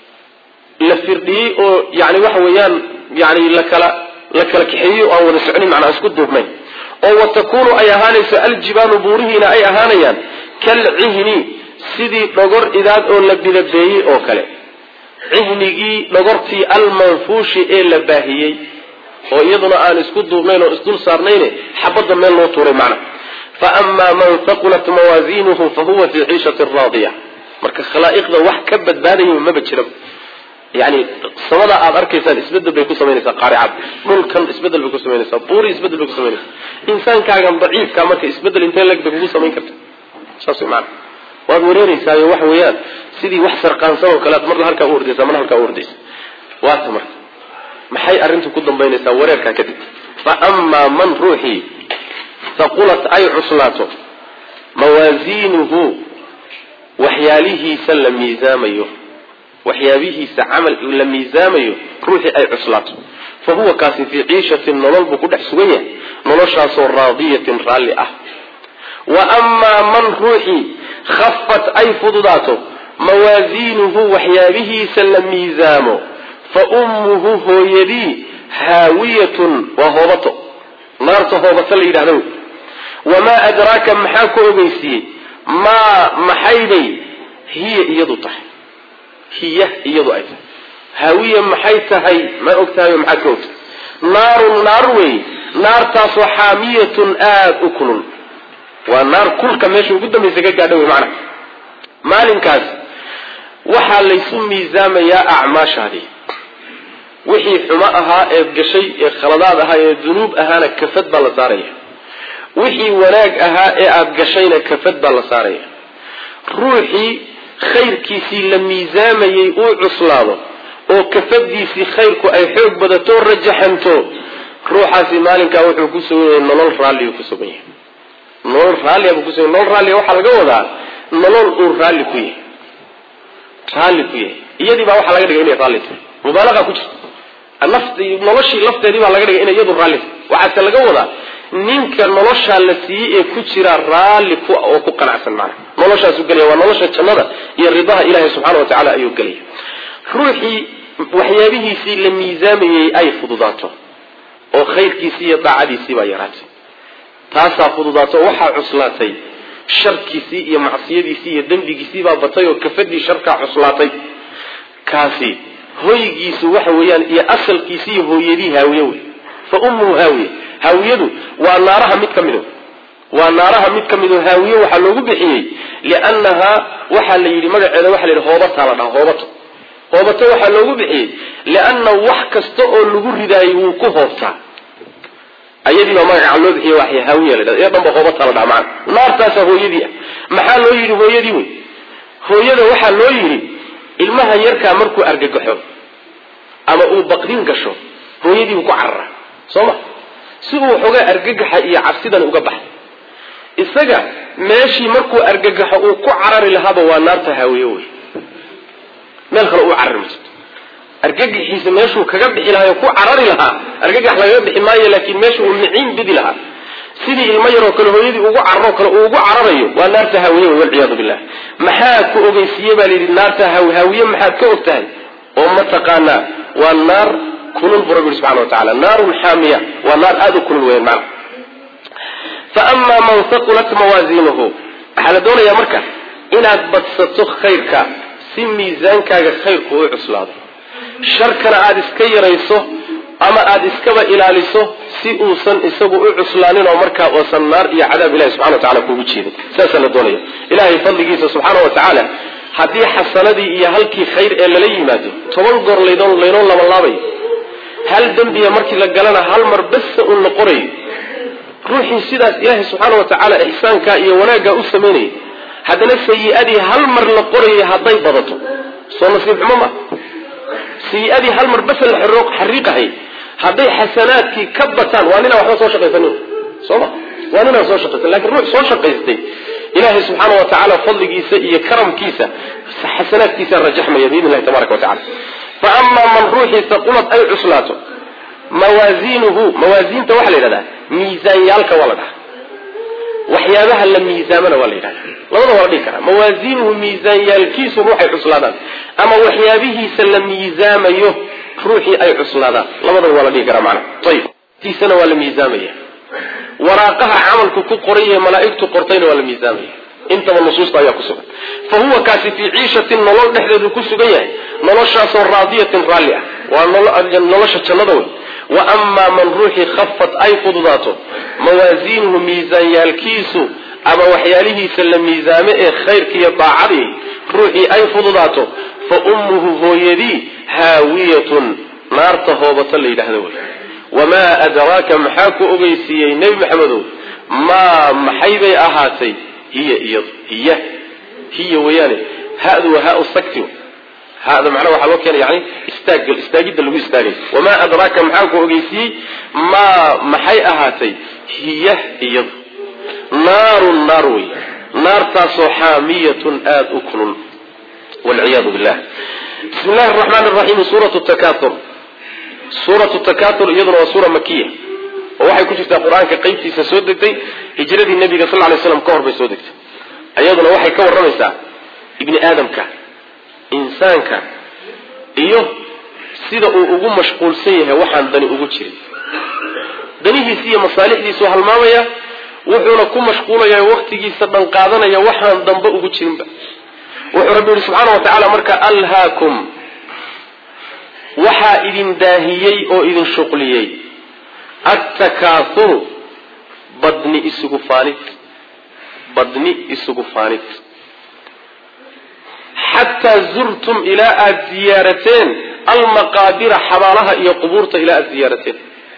la firdhiyey oo yani waxa weeyaan yani lakala la kala kaxeeyey oo aan wada soconin macnaa isku duubnayn oo wa takuunu ay ahaanayso aljibaalu buurihiina ay ahaanayaan kalcihni sidii dhogor idaad oo la bidabeeyey oo kale cihnigii dhogortii almanfuushi ee la baahiyey oo iyaduna aan isku duubnayn oo isdul saarnayne xabadda meel loo tuuray macna fa amaa man haqulat mawaasiinuhu fa huwa fii ciishati raadiya marka khalaa'iqda wax ka badbaadaya maba jira yani samada aad arkaysaan isbedel bay ku samaynaysaa qaaricad dhulkan isbedel bay ku samaynaysaa buuri isbedel bay ku samaynaysaa insaankaagan daciifka marka isbedel intee leg bay kugu samayn karta saas way maana waad wareereysaayo waxa weeyaan sidii wax sarqaansan oo kale ad marna halkaa u ordaysa marna halkaa u ordaysa waata marka maxay arrintu ku dambaynaysaa wareerkaa kadib fa amaa man ruuxii haqulat ay cuslaato mawaasiinuhu waxyaalihiisa la miisaamayo waxyaabihiisa camal la miisaamayo ruuxii ay cuslaato fa huwa kaasi fii ciishatin nolol buu ku dhex sugan yahay noloshaasoo raadiyatin raalli ah wa amaa man ruuxii khafat ay fududaato mawaasiinuhu waxyaabihiisa la miisaamo fa ummuhu hooyadii haawiyatun waa hoobato naarta hoobato la yidhahda wey wamaa adraaka maxaa ku ogeysiiyey maa maxaybay hiya iyadu tahay hiya iyadu ay tahay haawiya maxay tahay ma og tahay maxaad ka ogtahay naarun naar wey naartaasoo xaamiyatun aada u kulul waa naar kulka meesha ugu dambaysa ka gaadha wey macana maalinkaas waxaa laysu miisaamayaa acmaashaadii wixii xumo ahaa ee gashay ee khaladaad ahaa ee dunuub ahaana kafad baa la saaraya wixii wanaag ahaa ee aada gashayna kafad baa la saaraya ruuxii khayrkiisii la miisaamayey uu cuslaado oo kafadiisii khayrku ay xoog badato rajaxanto ruuxaasi maalinkaa wuxuu ku sugan yahay nolol raalliu ku sugan yahay nolol raallia buu kusugan nolol raallia waxaa laga wadaa nolol uu raalli ku yahay raalli ku yahay iyadii baa waxaa laga dhigay inay raalli tahay mubaalaqa ku jirta naft noloshii lafteedii baa laga dhigay inay iyadu raalli tahay waxaase laga wadaa ninka noloshaa la siiyey ee ku jira raalli ku oo ku qanacsan macna noloshaasu gelaya waa nolosha jannada iyo ridaha ilaahay subxaana wa tacala ayuu gelaya ruuxii waxyaabihiisii la miisaamayey ay fududaato oo khayrkiisii iyo daacadiisii baa yaraatay taasaa fududaato waxaa cuslaatay sharkiisii iyo macsiyadiisii iyo dembigiisii baa batay oo kafadii sharkaa cuslaatay kaasi hoygiisu waxa weeyaan iyo asalkiisi iyo hooyadii haawiye wey fa ummuhu haawiye haawiyadu waa naaraha mid ka mido waa naaraha mid ka mido haawiye waxaa loogu bixiyey liannahaa waxaa la yidhi magaceeda waxa la yidhi hoobataa la dhaha hoobato hoobato waxaa loogu bixiyey lianna wax kasta oo lagu ridaayay wuu ku hoobtaa ayadii baa magaca loo bixiye waa haawiya la dhahda ee dhanba hoobataa la dhaha macana naartaasaa hooyadii ah maxaa loo yidhi hooyadii wey hooyada waxaa loo yidhi ilmaha yarkaa markuu argagaxo ama uu baqdin gasho hooyadiibu ku carara soo ma si uu xoogaa argagaxa iyo cabsidan uga baxay isaga meeshii markuu argagaxo uu ku carari lahaaba waa naarta haawiye wey meel kale uu carari ma jirto argagaxiisa meeshuu kaga bixi lahaa ku carari lahaa argagax lagaga bixi maayo laakiin meesha uu miciin bidi lahaa sidii ilmo yaroo kale hooyadii ugu cararoo kale uu ugu cararayo waa naarta haawiye wey walciyaadu billah maxaa ku ogeysiiye baa layidhi naarta haawiye maxaad ka og tahay oo mataqaanaa waa naar kulul bu rabbi subxana wa tacala naarun xaamiya waa naar aada u kulul weyan macna fa amaa man haqulat mawaaziinuhu waxaa la doonayaa marka inaad badsato khayrka si miisaankaaga khayrku u cuslaado sharkana aada iska yarayso ama aada iskaba ilaaliso si uusan isagu u cuslaanin oo markaa oosan naar iyo cadaab ilahi subxana wa tacala kuugu jeedin saasaa la doonaya ilahay fadligiisa subxaana wa tacaala haddii xasanadii iyo halkii khayr ee lala yimaado toban goor laydon laynoo labalaabayo hal dembiya markii la galana hal mar basa un la qorayo ruuxii sidaas ilaahay subxaana wa tacaala ixsaankaa iyo wanaaggaa u samaynayay haddana sayi-adii hal mar la qorayay hadday badato soo nasiib xumo ma sayi-adii hal mar basa la xariiqahay hadday xasanaadkii ka bataan waa ninaan waxba soo shaqaysanin soo ma waa ninaan soo shaqaysan lakin ruux soo shaqaystay ilaahay subxaana wa tacaala fadligiisa iyo karamkiisa xasanaadkiisa rajaxmaya biidn illahi tabaraka wa tacala fa amaa man ruuxii saqulad ay cuslaato mawaaziinuhu mawaasiinta waxaa la yidhahdaa miisaanyaalka waa la dhaha waxyaabaha la miisaamana waa la yidhahda labada waa la dhihi karaa mawaasiinuhu miisaanyaalkiisu ruuxay cuslaadaan ama waxyaabihiisa la miisaamayo ruuxii ay cuslaadaan labadaba waa la dhihi karaa macna ayib tiisana waa la miisaamaya waraaqaha camalku ku qoran yahay malaa'igtu qortayna waa la miisaamaya intaba nusuusta ayaa ku sugan fa huwa kaasi fii ciishatin nolol dhexdeedu ku sugan yahay noloshaasoo raadiyatin raalli ah waa nolosha jannada wey wa amaa man ruuxii khafat ay fududaato mawaasiinuhu miisaanyaalkiisu ama waxyaalihiisa la miisaame ee khayrka iyo daacadii ruuxii ay fududaato fa ummuhu hooyadii haawiyatun naarta hoobata la yidhaahdo wey wamaa adraaka maxaa ku ogeysiiyey nebi maxamedow maa maxay bay ahaatay hiya iyo hiya hiya weyaane hadu waa haa sakti hada macnaha waxaa loo keena yani istaag istaagidda lagu istaagay wamaa adraaka maxaa ku ogeysiiyey maa maxay ahaatay hiya iyadu naarun naar wey naartaasoo xaamiyatun aada u kulul walciyaadu billah bismi llahi araxmaan araxiim suuratu takatur suuratu takatur iyaduna waa suura makiya oo waxay ku jirtaa qur-aanka qeybtiisa soo degtay hijradii nabiga sal lay slam ka hor bay soo degtay iyaduna waxay ka warramaysaa ibni aadamka insaanka iyo sida uu ugu mashquulsan yahay waxaan dani ugu jirin danihiisi iyo masaalixdiisu halmaamaya wuxuuna ku mashquulaya waktigiisa dhan qaadanaya waxaan dambe ugu jirinba wuxuu rabbi yihi subxaana wa tacaala marka alhaakum waxaa idin daahiyey oo idin shuqliyey attakaathuru badni isugu faanid badni isugu faanid xataa zurtum ilaa aada ziyaarateen almaqaabira xabaalaha iyo qubuurta ilaa aada ziyaarateen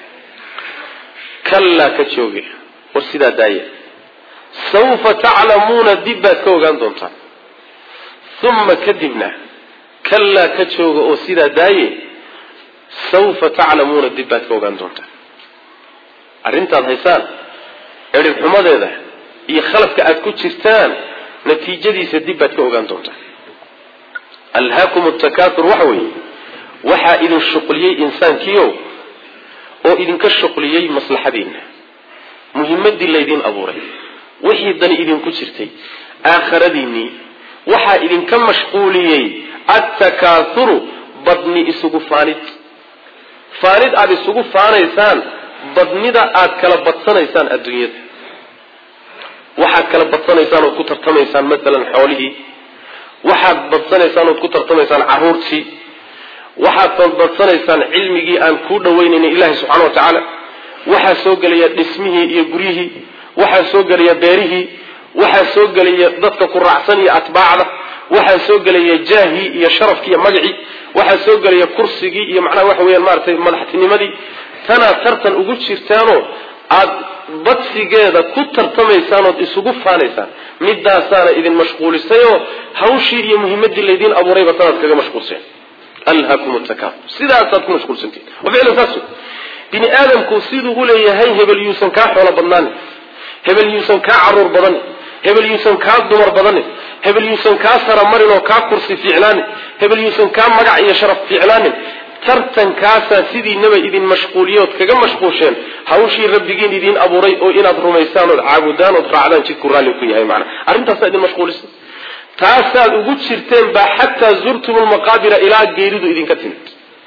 kallaa ka jooge war sidaa daaya sawfa taclamuuna dib baad ka ogaan doontaan uma kadibna kallaa ka jooga oo sidaa daaye sawfa taclamuuna dib baad ka ogaan doontaan arrintaad haysaan edhibxumadeeda iyo khaladka aada ku jirtaan natiijadiisa dib baad ka ogaan doontaan alhaakum takatur waxa weeye waxaa idin shuqliyey insaankiiow oo idinka shuqliyey maslaxadiinna muhimadii laydin abuuray wixii dani idinku jirtay aakhiradiinnii waxaa idinka mashquuliyey attakaathuru badni isugu faanid faanid aada isugu faanaysaan badnida aada kala badsanaysaan adduunyada waxaad kala badsanaysaan ood ku tartamaysaan masalan xoolihii waxaad badsanaysaan ood ku tartamaysaan caruurtii waxaad badsanaysaan cilmigii aan kuu dhaweynaynin ilaahi subxana wa tacaala waxaa soo gelaya dhismihii iyo guryihii waxaa soo gelaya beerihii waxaa soo gelaya dadka ku raacsan iyo atbaacda waxaa soo gelaya jaahii iyo sharafkii iyo magacii waxaa soo gelaya kursigii iyo macnaha waxa weyaan maaratay madaxtinimadii tanaad tartan ugu jirtaanoo aada badsigeeda ku tartamaysaan ood isugu faanaysaan midaasaana idin mashquulisayoo hawshii iyo muhimadii laydiin abuurayba tanaad kaga mashquulseen alhakum takaafur sidaasaad ku mashquulsantihin ficlan saas bini aadamku siduu u leeyahay hebel yuusan kaa xoolo badnaanin hebel yuusan kaa caruur badanin hebel yuusan kaa dumar badanin hebel yuusan kaa saramarin oo kaa kursi fiicnaanin hebel yuusan kaa magac iyo sharaf fiicnaanin tartankaasaa sidiinaba idin mashquuliyood kaga mashquusheen hawshii rabbigiin idiin abuuray oo inaad rumaysaan ood caabudaan ood raacdaan jidku raalli ku yahay macana arrintaasaa idin mashquulisa taasaad ugu jirteen baa xataa zurtum lmaqaabira ilaa geeridu idinka timid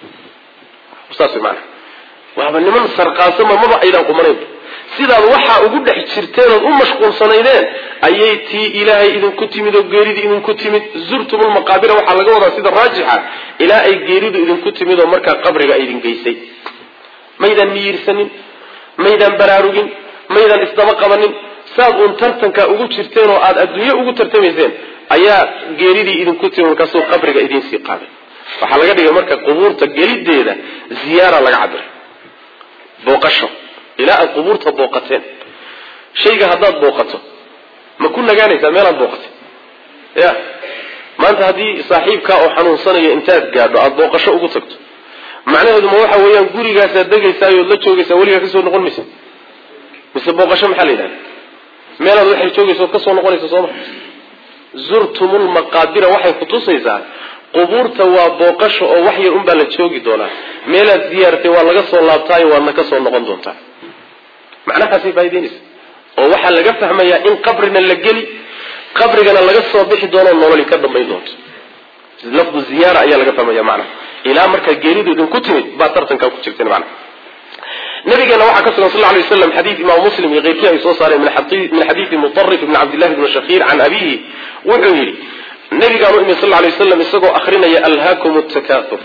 saas maana waaba niman sarqaansama maba aydaan qumanayn sidaad waxaa ugu dhex jirteen ood u mashquulsanaydeen ayay tii ilaahay idinku timid oo geeridii idinku timid zurtum lmaqaabira waxaa laga wadaa sida raajixa ilaa ay geeridu idinku timid oo markaa qabriga idin geysay maydaan miyirsanin maydaan baraarugin maydaan isdaba qabanin saad uun tartankaa ugu jirteen oo aada adduunye ugu tartamayseen ayaa geeridii idinku timid markaasuu qabriga idinsii qaaday waxaa laga dhigay marka qubuurta gelideeda ziyaara laga cabiray booqasho ilaa aad qubuurta booqateen shayga haddaad booqato ma ku nagaanaysaa meelaad booqatay ya maanta haddii saaxiibkaa oo xanuunsanayo intaad gaadho aada booqasho ugu tagto macnaheedu ma waxa weeyaan gurigaasaad degaysaayood la joogaysaa weligaa kasoo noqon maysa mise booqasho maxaa la yidhahda meelaad waxay joogaysa ood kasoo noqonaysa sooma zurtumulmaqaabira waxay kutusaysaa qubuurta waa booqasho oo wax yar unbaa la joogi doonaa meelaad ziyaartay waa laga soo laabtaayo waadna kasoo noqon doontaa macnahaasay faa'ideynaysa oo waxaa laga fahmayaa in qabrina la geli qabrigana laga soo bixi doono nololi ka dambayn doonto lafdu ziyaara ayaa laga fahmaya macnaha ilaa markaa geeridu idinku timid baa tartankaa ku jirteen macnaha nabigeena waxaa ka sugan sal lay waslam xadiid imaamu muslim iyo keyrkii ay soo saareen min xadiidi mutarif ibni cabdillahi bni shakiir can abihi wuxuu yidhi nabigaan u imid sal lay waslam isagoo akrinaya alhaakum takathur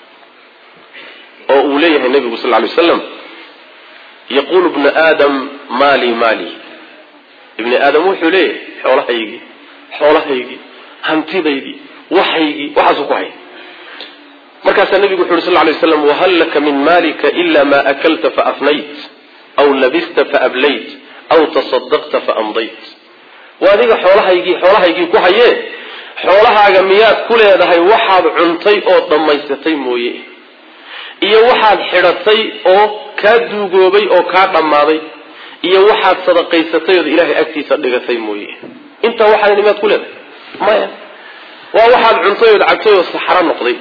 oo uu leeyahay nabigu sal lay waslam yaqulu ibnu aadam maali maali ibni aadam wuxuu leeyahay xoolahaygii xoolahaygii hantidaydii waxaygii waxaasuu ku hay markaasaa nabigu wuxu uhi sal lay waslam wahal laka min maalika ila ma akalta faafnayt aw labista faablayt aw tasadaqta faamdayt waa adiga xoolahaygii xoolahaygii ku hayee xoolahaaga miyaad ku leedahay waxaad cuntay oo dhammaysatay mooye iyo waxaad xidhatay oo kaa duugoobay oo kaa dhammaaday iyo waxaad sadaqaysatay ood ilaahay agtiisa dhigatay mooye intaa waxaad miyaad ku leedahay maya waa waxaad cuntay ood cabtay oo saxaro noqday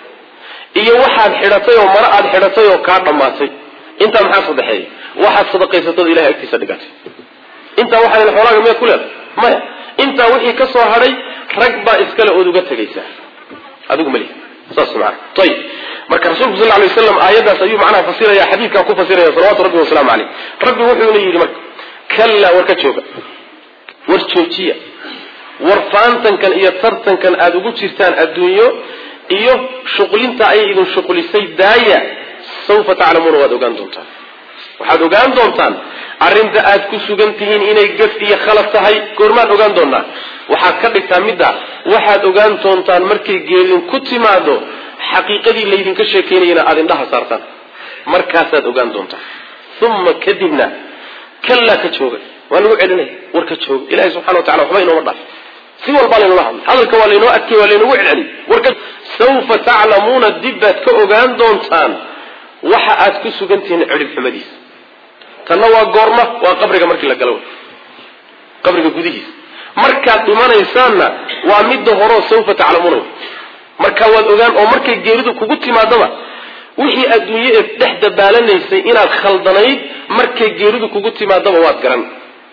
iyo waxaad xidhatay oo maro aad xidhatay oo kaa dhammaatay intaa maxaa sadexeeya waxaad sadaqaysatay ood ilahay agtiisa dhigatay intaa waxaad xoolaaga miyaad ku leedahay maya intaa wixii ka soo hadhay rag baa iskale ood uga tegaysaa adigu mali saas maana ayib marka rasuulku sal lay waslam aayaddaas ayuu macnaha fasiraya xadiidkaa ku fasiraya salawatu rabbi wasalaamu caleyh rabbi wuxuuna yidhi marka kallaa war ka jooga war joojiya war faantankan iyo tartankan aada ugu jirtaan adduunyo iyo shuqlinta ayay idin shuqlisay daaya sawfa taclamuuna waad ogaan doontaan waxaad ogaan doontaan arrinta aad ku sugan tihiin inay gaf iyo khalad tahay goormaad ogaan doonaa waxaad ka dhigtaa midda waxaad ogaan doontaan markay geerin ku timaado xaqiiqadii laydinka sheekaynayana aada indhaha saartaan markaasaad ogaan doontaan uma kadibna kallaa ka jooga waa lagu celinaya war ka jooga ilahi subxana wa tacala waxba inooma dhaaf si walbaa laynoola hadlay hadalka waa laynoo adkay waa laynagu celceliy warka sawfa taclamuuna dib baad ka ogaan doontaan waxa aad ku sugan tihiin cidhib xumadiisa tanna waa goorma waa qabriga markii la galo qabriga gudihiisa markaad dhimanaysaanna waa midda horeo sawfa taclamuuna markaa waad ogaan oo markay geeridu kugu timaadaba wixii adduunye ee dhex dabaalanaysay inaad khaldanayd markay geeridu kugu timaadaba waad garan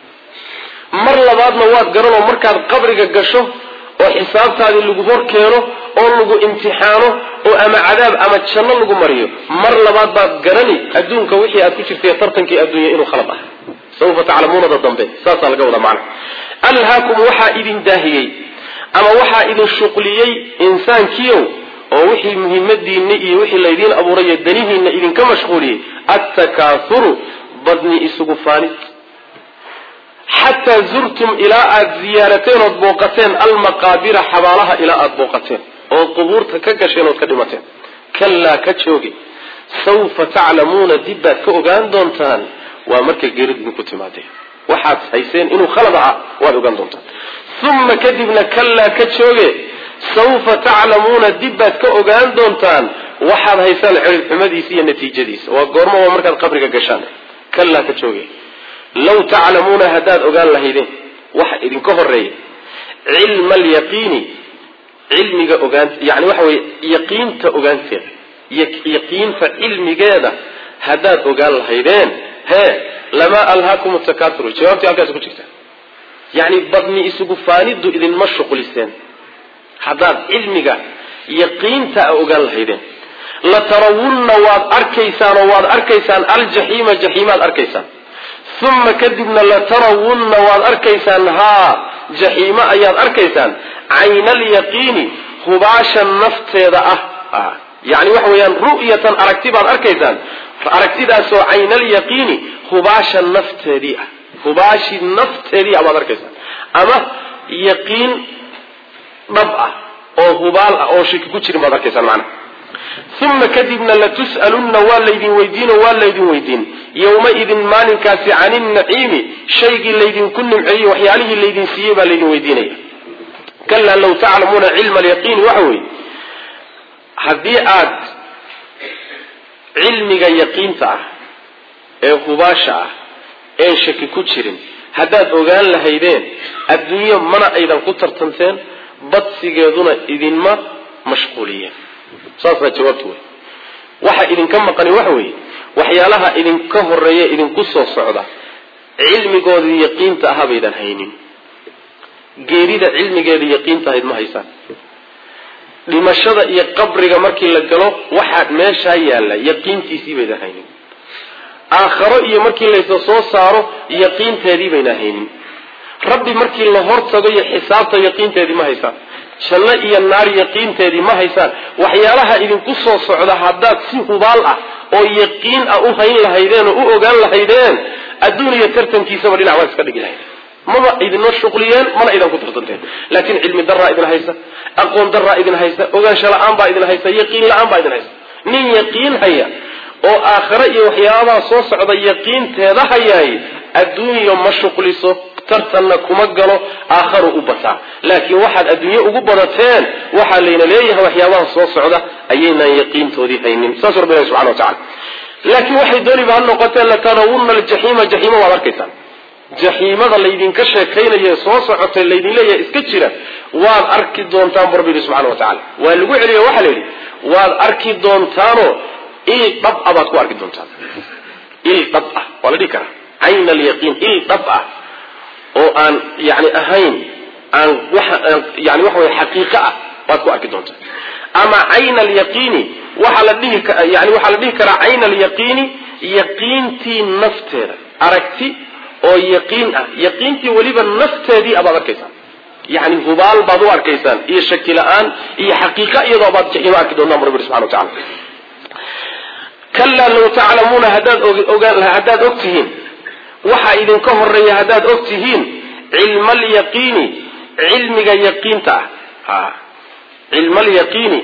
mar labaadna waad garan oo markaad qabriga gasho oo xisaabtaadii lagu hor keeno oo lagu imtixaano oo ama cadaab ama janno lagu mariyo mar labaad baad garani adduunka wixii aad ku jirtay tartankii adduunya inuu khalad ah sawfa taclamuunada dambe saasaa laga wadaa macna alhaakum waxaa idin daahiyey ama waxaa idin shuqliyey insaankiiow oo wixii muhiimadiinna iyo wixii laydiin abuurayo danihiinna idinka mashquuliyey attakaahuru badni isugu faanid xataa zurtum ilaa aada ziyaarateen ood booqateen almaqaabira xabaalaha ilaa aada booqateen ood qubuurta ka gasheen ood ka dhimateen kallaa ka jooge sawfa taclamuuna dib baad ka ogaan doontaan waa markay geeridu idinku timaadeen waxaad hayseen inuu khalad ahaa waad ogaan doontaan uma kadibna kallaa ka jooge sawfa taclamuuna dib baad ka ogaan doontaan waxaad haysaan cirib xumadiisa iyo natiijadiisa waa goormo waa markaad qabriga gashaan kallaa ka jooge law taclamuuna haddaad ogaan lahaydeen waxa idinka horeeya cilma alyaqiini cilmiga ogaant yani waxa weye yaqiinta ogaanteeda yaqiinta cilmigeeda haddaad ogaan lahaydeen hee lamaa alhaakum takaturu jawaabtii halkaas ku jirta yani badni isugu faaniddu idinma shuqliseen haddaad cilmiga yaqiinta a ogaan lahaydeen latarawunna waad arkaysaan oo waad arkaysaan aljaxiima jaxiimaad arkaysaan uma kadibna latarawunna waad arkaysaan haa jaxiimo ayaad arkaysaan cayna alyaqiini hubaasha nafteeda ah yani waxa weeyaan ru'yatan aragti baad arkaysaan aragtidaasoo cayna alyaqiini hubaasha nafteedii ah hubaashi nafteedii ah baad arkaysaan ama yaqiin dhab ah oo hubaal ah oo shaki ku jirin baad arkaysaan macnaha uma kadibna latus'alunna waa laydin weydiin oo waa laydin weydiin yowmaidin maalinkaasi cani naciimi shaygii laydinku nimceeyey waxyaalihii laydin siiyey baa laydin weydiinaya kalaa law taclamuuna cilma alyaqiini waxa weeye haddii aad cilmiga yaqiinta ah ee hubaasha ah een shaki ku jirin haddaad ogaan lahaydeen adduunyo mana aydan ku tartanteen badsigeeduna idinma mashquuliyeen saasaa jawaabtu wey waxa idinka maqani waxa weeye waxyaalaha idinka horeeya idinku soo socda cilmigoodii yaqiinta ahaa baydan haynin geerida cilmigeedii yaqiinta ahayd ma haysaan dhimashada iyo qabriga markii la galo waxaa meeshaa yaalla yaqiintiisii baydan haynin aakharo iyo markii laysa soo saaro yaqiinteedii bayna haynin rabbi markii la hortago iyo xisaabta yaqiinteedii ma haysaan janno iyo naar yaqiinteedii ma haysaan waxyaalaha idinku soo socda haddaad si hubaal ah oo yaqiin ah u hayn lahaydeen oo u ogaan lahaydeen adduun iyo tartankiisaba dhinac waa iska dhigi lahaydeen maba idinma shuqliyeen mana idan ku tartanteen laakiin cilmi daraa idin haysa aqoon daraa idin haysa ogaansho la-aan baa idin haysa yaqiin la-aan baa idin haysa nin yaqiin haya oo aakhare iyo waxyaabaha soo socda yaqiinteeda hayaay adduunyo ma shuqliso tartanna kuma galo aakharu u bataa laakiin waxaad adduunye ugu badateen waxaa layna leeyahay waxyaabaha soo socda ayaynaan yaqiintoodii haynin saas rabbi ilahi subxana wa tacala laakiin waxay dooniba ha noqotee latarawunna aljaxiima jaxiima waad arkaysaan jaxiimada laydinka sheekaynaye soo socotay laydin leeyahay iska jira waad arki doontaan bu rabbi yihi subxana wa tacala waa lagu celiyo waxaa la yidhi waad arki doontaanoo il dhab ah baad ku arki doontaan il dhab ah waa la dhihi karaa cayn alyaqiin il dhab ah oo aan yani ahayn aan waxa yani waxa weye xaqiiqo ah waad ku arki doontaa ama cayn alyaqiini waxaa la dhihi yani waxaa la dhihi karaa cayn alyaqiini yaqiintii nafteeda aragti oo yaqiin ah yaqiintii weliba nafteedii abaad arkaysaan yani hubaal baad u arkaysaan iyo shaki la-aan iyo xaqiiqa iyadoo baad jaxiimo arki doontaan bu rabbi subxana wa tacala kalaa law taclamuuna haddaad ogaan haddaad og tihiin waxaa idinka horeeya haddaad og tihiin cilma alyaqiini cilmiga yaqiinta ah cilma alyaqiini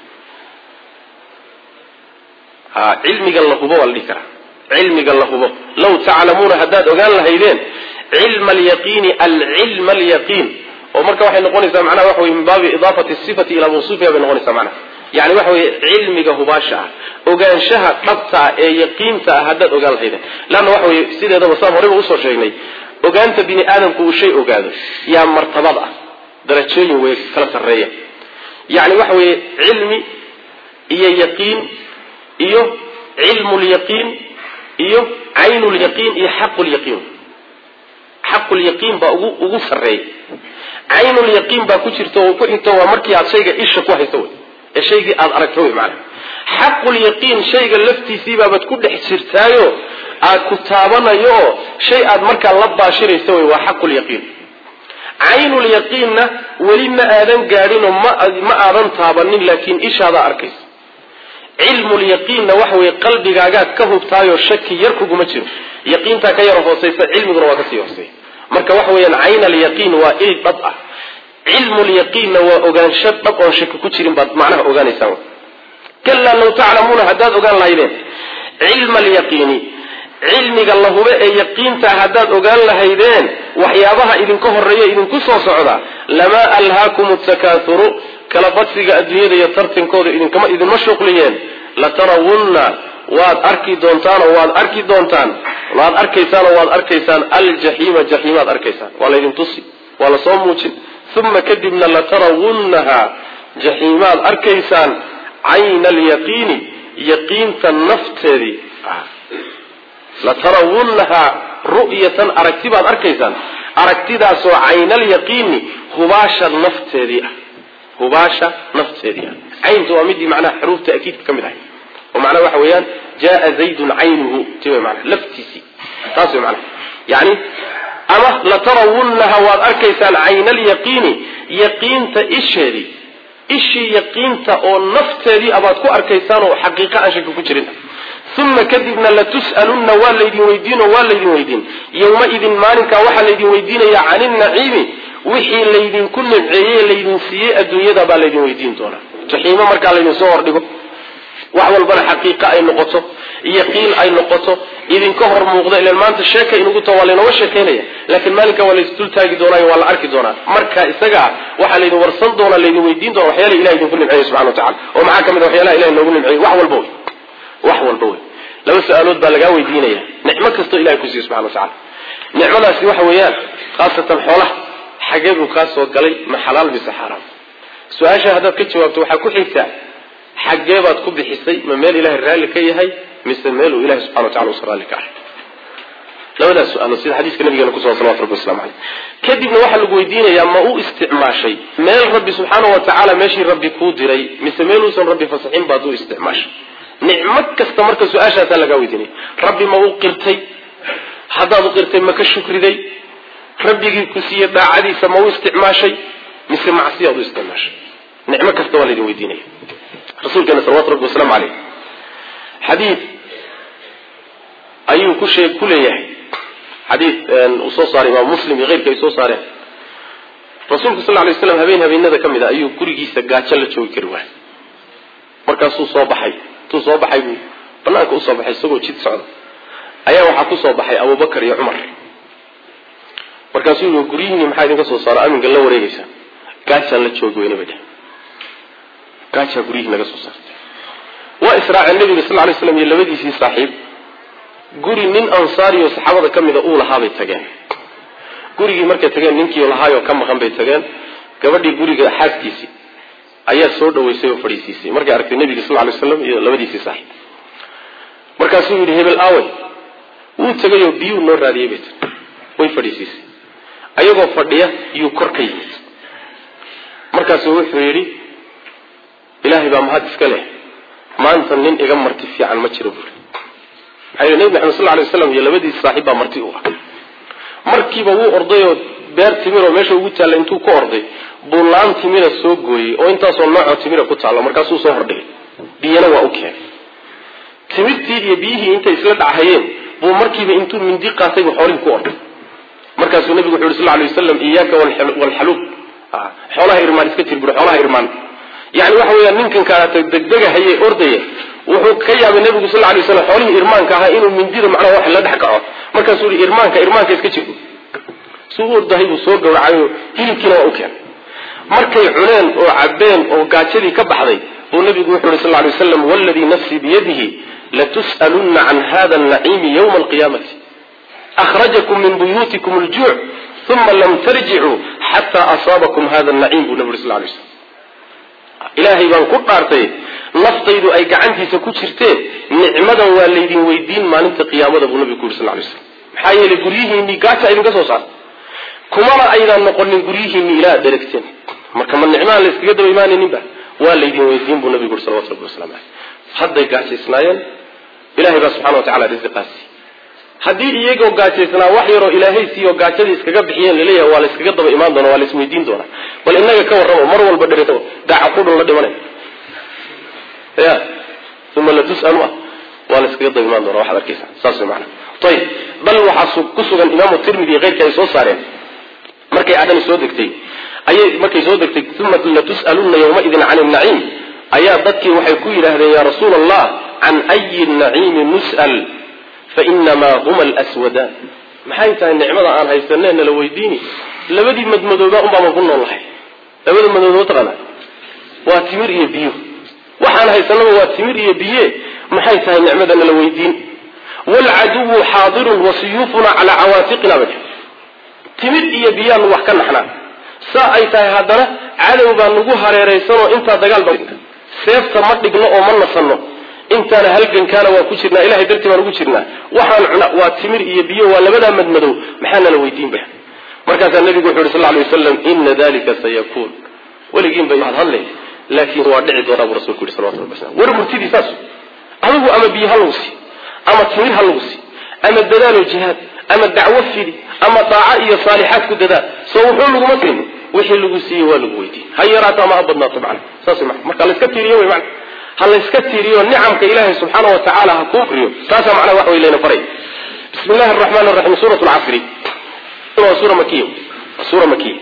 ha cilmiga la hubo waa la dhihi karaa cilmiga la hubo law taclamuuna haddaad ogaan lahaydeen cilma alyaqiini alcilma alyaqiin oo marka waxay noqonaysaa macnaha waxa weye min baabi idaafati sifati ilaa mawsuufiha bay noqonaysaa macnaha yani waxa weye cilmiga hubaasha ah ogaanshaha dhabta ah ee yaqiinta ah haddaad ogaan lahaydeen leanna waxa weye sideedaba saan horeyba usoo sheegnay ogaanta bini aadamku uu shay ogaado yaa martabad ah darajooyin wey kala sarreeya yani waxa weeye cilmi iyo yaqiin iyo cilmu lyaqiin iyo caynu lyaqiin iyo xaqu lyaqiin xaqu lyaqiin baa ugu ugu sarreeya caynu lyaqiin baa ku jirta oo ku xigto waa markii aad shayga isha ku hayso wey ee shaygii aada aragto wey maanaa xaqulyaqiin shayga laftiisiibaabaad ku dhex jirtaayo aad ku taabanayo oo shay aad markaa la baashirayso wey waa xaqulyaqiin caynulyaqiinna weli ma aadan gaadhinoo ma aadan taabanin laakiin ishaadaa arkaysa cilmulyaqiinna waxa weye qalbigaagaad ka hubtaayoo shaki yar kuguma jiro yaqiintaa ka yaro hoosaysa cilmiguna waa kasii hooseeya marka waxa weeyaan cayn alyaqiin waa il dhab ah cilmulyaqiinna waa ogaansho dhab oon shaki ku jirin baad macnaha ogaanaysaan kalaa law taclamuuna haddaad ogaan lahaydeen cilma alyaqiini cilmiga la hube ee yaqiintaa haddaad ogaan lahaydeen waxyaabaha idinka horeeya idinku soo socda lamaa alhaakum takaathuru kala badsiga adduunyada iyo tartankooda idinkama idinma shuqliyeen latarawunna waad arki doontaanoo waad arki doontaan waad arkaysaanoo waad arkaysaan aljaxiima jaxiimaad arkaysaan waa laydin tusi waa lasoo muujin uma kadibna latarawunnaha jaxiimaad arkaysaan cayna alyaqiini yaqiinta nafteedii latarawunnahaa ru'yatan aragti baad arkaysaan aragtidaasoo caynalyaqiini hubaasha nafteedii ah hubaasha nafteedii ah caynta waa midii macnaha xuruufta akiidka ka mid ahay oo macnaha waxa weeyaan jaa zaydun caynuhu ti way macnaha laftiisii taas way macnaha yani ama latarawunnaha waad arkaysaan cayna alyaqiini yaqiinta isheedii ishii yaqiinta oo nafteedii abaad ku arkaysaan oo xaqiiqa aan shaki ku jirin uma kadibna latus'alunna waa laydin weydiinoo waa laydin weydiin yowmaidin maalinkaa waxaa laydin weydiinayaa cani naciimi wixii laydinku nimceeyey laydin siiyey adduunyada baa laydin weydiin doonaa jaxiimo markaa laydin soo hordhigo wax walbana xaqiiqa ay noqoto yaqiin ay noqoto idinka hor muuqda ilan maanta sheeka inugu ta waa laynooga sheekaynaya laakiin maalinka waa laysdul taagi doonaayo waa la arki doonaa marka isagaa waxaa laydin warsan doonaa laydin weydiin doona waxyaala ilahi idinku nimceeyey subxana wa tacala oo maxaa ka mid a waxyaalaha ilahi noogu nimceeyey wax walba wey wax walba wey laba su-aalood baa lagaa weydiinaya nicmo kastoo ilahay ku siiye subxana wa tacala nicmadaasi waxa weeyaan khaasatan xoolaha xagee buu kaa soo galay ma xalaal mise xaaraam su-aasha haddaad ka jawaabto waxaa ku xigtaa xaggee baad ku bixisay ma meel ilahay raalli ka yahay mise meel uu ilahay subxana wa tacala usan raalli ka ahay labadaas su-aalood sida xadiiska nabigeena kusugan salawatu rabbi waslamu caleyh kadibna waxaa lagu weydiinayaa ma u isticmaashay meel rabbi subxaana wa tacaala meeshii rabbi kuu diray mise meeluusan rabbi fasaxin baad u isticmaashay nicmo kasta marka su-aashaasaa lagaa weydiinaya rabbi ma u qirtay haddaad u qirtay ma ka shukriday rabbigii ku siiyey daacadiisa ma u isticmaashay mise macsiyaad u isticmaashay nicmo kasta waa laydin weydiinaya rasuulkeena salawatu rabbi wasalaamu caleyh xadiid ayuu ku sheeg ku leeyahay xadiid uu soo saaray imaam muslim iyo keyrka ay soo saareen rasuulku sal lla lay slam habeen habeenada ka mid a ayuu gurigiisa gaajo la joogi kari waayay markaasuu soo baxay intuu soo baxay buu banaanka usoo baxay isagoo jid socda ayaa waxaa ku soo baxay abubakar iyo cumar markaasuu yii guryihiini maxaa idinka soo saaro aminka la wareegaysaa gaajaan la joogi weyna bay dheh gaajaa guryihii naga soo saartay waa israaceen nabiga sal lay slam iyo labadiisii saaxiib guri nin ansaariyo saxaabada ka mida uu lahaabay tageen gurigii markay tageen ninkii lahaayoo ka maqan bay tageen gabadhii guriga xaaskiisii ayaa soo dhaweysay oo fadhiisiisay markay aragtay nabiga sal lay slam iyo labadiisii saaxiib markaasuu yidhi hebel aawey wuu tegayoo biyuu noo raadiyey bay tir way fadhiisiisay ayagoo fadhiya yuu kor ka yimid markaasuu wuxuu yidhi ilaahay baa mahad iska leh maanta nin iga marti fiican ma jiro buuri maxaa yidhi nebi maxamed sal lla lay waslam iyo labadiisi saaxiib baa marti u ah markiiba wuu ordayoo beer timir oo meesha ugu taalla intuu ka orday buu laan timira soo gooyey oo intaasoo noocoo timira ku taallo markaasuu soo hordhigay biyana waa u keenay timirtii iyo biyihii intay isla dhachayeen buu markiiba intuu mindi qaatay buu xoolihii ku orday markaasuu nabigu wuxu yhi sal lay waslam iyaaka walxaluub xoolaha irmaan iska jir buri xoolaha irmaan yani waxa weeyaan ninkan kaata degdegahaye ordaya wuxuu ka yaabay nabigu sal lay slam xoolihii irmaanka ahaa inuu mindida macnaha wax la dhex kaco markaasuu yihi irmaanka irmaanka iska jir suu u ordahay buu soo gawracayo hilibkiina waa u keenay markay cuneen oo cabeen oo gaajadii ka baxday buu nabigu wuxuu yihi sal lay waslam waladii nafsii biyadihi latus'alunna can hada naciimi ywma alqiyaamati akhrajakum min buyuutikum aljuuc uma lam tarjicuu xataa asaabakum hada naciim buu nabi uri sal lay slam ilaahay baan ku dhaartay naftaydu ay gacantiisa ku jirteen nicmadan waa laydin weydiin maalinta qiyaamada buu nabigu ku yuri sal lay slam maxaa yeelay guryihiinii gaaja idinka soo saartay kumana aydaan noqonin guryihiinii ilaa ad dheragteen marka ma nicmahan la yskaga daba imaanayninba waa laydin weydiin buu nabigu uri salawatu rabbi waslamu caleyh hadday gaajaysnaayeen ilahay baa subxana wa tacala risiqaasi haddii iyagoo gaajaysnaa wax yaroo ilaahay siiyo gaajadii iskaga bixiyeen laleeyahay waa la yskaga daba imaan doona waa la isweydiin doonaa bal inaga ka warramo mar walba dher daaca qudhun la dhimanay ya uma latus'alu ah waa la yskaga daba imaan doona waxaad arkaysa saas way macana ayib bal waxaa ku sugan imaamu tirmidi iyo keyrka ay soo saareen markay adhani soo degtay ayay markay soo degtay uma latus'alunna yawmaidin cani naciim ayaa dadkii waxay ku yidhaahdeen yaa rasuula allah can ayi naciimi nus'al fainamaa huma alswadaan maxay tahay nicmada aan haysanee nala weydiini labadii madmadooba unbaama ku nool lahay labada madooba mataqaana waa timir iyo biyo waxaan haysanaba waa timir iyo biye maxay tahay nicmada nala weydiin waalcaduwu xaadirun wa siyuufunaa calaa cawaatiqina ba timir iyo biyaanu wax ka naxnaa saa ay tahay haddana cadow baa nagu hareeraysanoo intaa dagaal ba seefta ma dhigno oo ma nasanno intaana halgankaana waa ku jirnaa ilahay dartii baan ugu jirnaa waxaan cuna waa timir iyo biyo waa labadaa madmadow maxaa nala weydiinba markaasaa nabigu wuxu yhi sal lay wasalam ina dalika sayakuun weligiin bay hadhadle laakiin waa dhici doonaa buu rasulku yihi salawatu rabbi wasalam war murtidii saas adigu ama biyo ha lagu sii ama timir ha lagu sii ama dadaalo jihaad ama dacwo fidi ama daaca iyo saalixaad ku dadaal soo wuxuu laguma siinin wixii lagu siiyey waa lagu weydiiyey ha yaraato ama ha badnaato macna saas ma marka layska tiiriyo wey macna ha layska tiiriyo nicamka ilaahay subxaana wa tacaala ha kuu riyo taasaa macnaha wax wey layna faray bismi illahi araxmaan araxiim suurat lcasri waa suura makiya waa suura makiya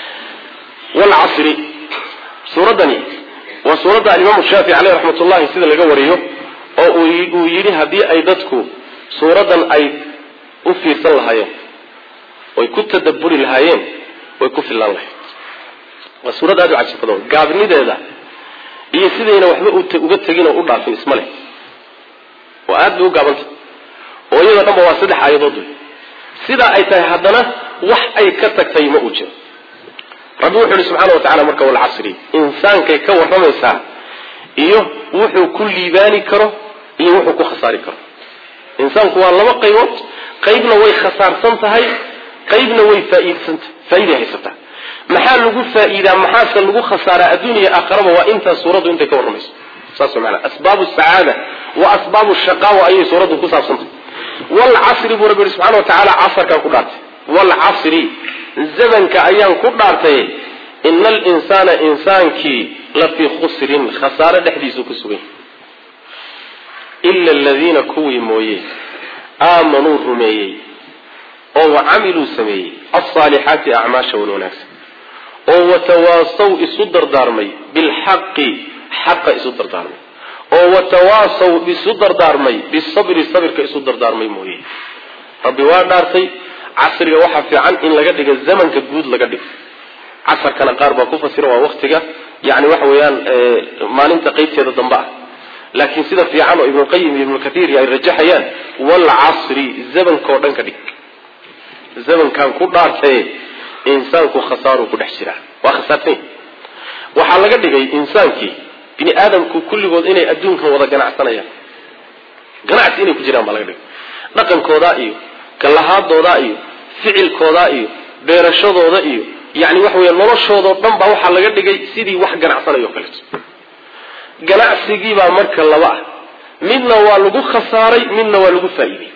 walcasri suuraddani waa suuradda alimaamu shaafici caleyh raxmat ullahi sida laga wariyo oo uu yidhi haddii ay dadku suuraddan ay u fiirsan lahaayeen oy ku tadabburi lahaayeen way ku fillaan lahayd waa suurad aad u cajib badan gaabnideeda iyo sidayna waxba uga tegin oo u dhaafin isma leh waa aad bay u gaabanta oo iyadoo dhanba waa saddex aayadood wey sidaa ay tahay haddana wax ay ka tagtay ma uu jiro rabbi wuxu uhi subxaana wa tacala marka walcasri insaankay ka warramaysaa iyo wuxuu ku liibaani karo iyo wuxuu ku khasaari karo insaanku waa laba qaybood qaybna way khasaarsan tahay qaybna way faaiidsantahay faa'iday haysataa maxaa lagu faa'iidaa maxaase lagu khasaaraa adduuniya aakharaba waa intaas suuraddu intay ka warramayso saas maanaa asbaabu sacaada wa asbaabu shaqaawa ayay suuraddu ku saabsantahay walcasri buu rabbi yihi subxana wa tacaala casarkaan ku dhaartay walcasri zamanka ayaan ku dhaartay ina alinsaana insaankii la fii khusrin khasaare dhexdiisuu ku sugan yahy ila aladiina kuwii mooye aamanuu rumeeyey oo wacamiluu sameeyey alsaalixaati acmaasha wan wanaagsan oo watawaasaw isu dardaarmay bilxaqi xaqa isu dardaarmay oo watawaasaw isu dardaarmay bisabri sabirka isu dardaarmay mooye rabbi waa dhaartay casriga waxaa fiican in laga dhigo zamanka guud laga dhigo casarkana qaar baa ku fasira waa waktiga yani waxa weeyaan maalinta qeybteeda dambe ah laakiin sida fiican oo ibnuqayim iyo ibnukatiir ay rajaxayaan walcasri zamankao dhan ka dhig zamankan ku dhaartaye insaanku khasaaruu ku dhex jiraa waa khasaartany waxaa laga dhigay insaankii bini aadamku kulligood inay adduunkan wada ganacsanayaan ganacsi inay ku jiraan baa laga dhigay dhaqankoodaa iyo kallahaadoodaa iyo ficilkoodaa iyo beerashadooda iyo yani waxa weya noloshoodao dhan baa waxaa laga dhigay sidii wax ganacsanayo kaleeto ganacsigiibaa marka laba ah midna waa lagu khasaaray midna waa lagu faa'iidey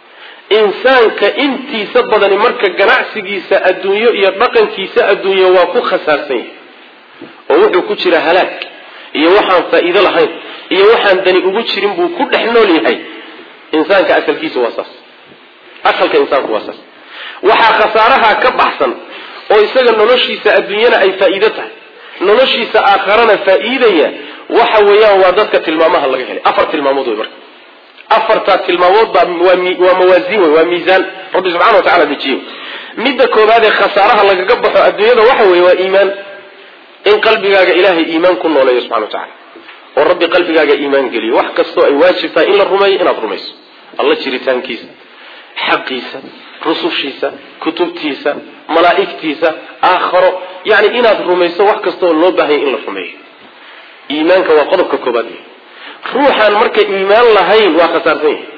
insaanka intiisa badani marka ganacsigiisa adduunyo iyo dhaqankiisa adduunyo waa ku khasaarsan yahay oo wuxuu ku jira halaag iyo waxaan faa'iido lahayn iyo waxaan dani ugu jirin buu ku dhex nool yahay insaanka asalkiisa waa saas asalka insaanku waa saas waxaa khasaaraha ka baxsan oo isaga noloshiisa adduunyana ay faa'iido tahay noloshiisa aakharana faa'iidaya waxa weeyaan waa dadka tilmaamaha laga helay afar tilmaamood wey marka afartaa tilmaamood baa waa mawaasiin wey waa miisaan rabbi subxana wa tacala dejiye midda koobaad ee khasaaraha lagaga baxo adduunyada waxa weeye waa iimaan in qalbigaaga ilaahay iimaan ku nooleeyo subxana wa tacala oo rabbi qalbigaaga iimaan geliyo wax kastoo ay waajib tahay in la rumeeyo inaad rumayso alla jiritaankiisa xaqiisa rusushiisa kutubtiisa malaa'igtiisa aakharo yani inaad rumayso wax kastaoo loo baahanya in la rumeeyo iimaanka waa qodobka koobaad ruuxaan marka iimaan lahayn waa khasaarsan yahay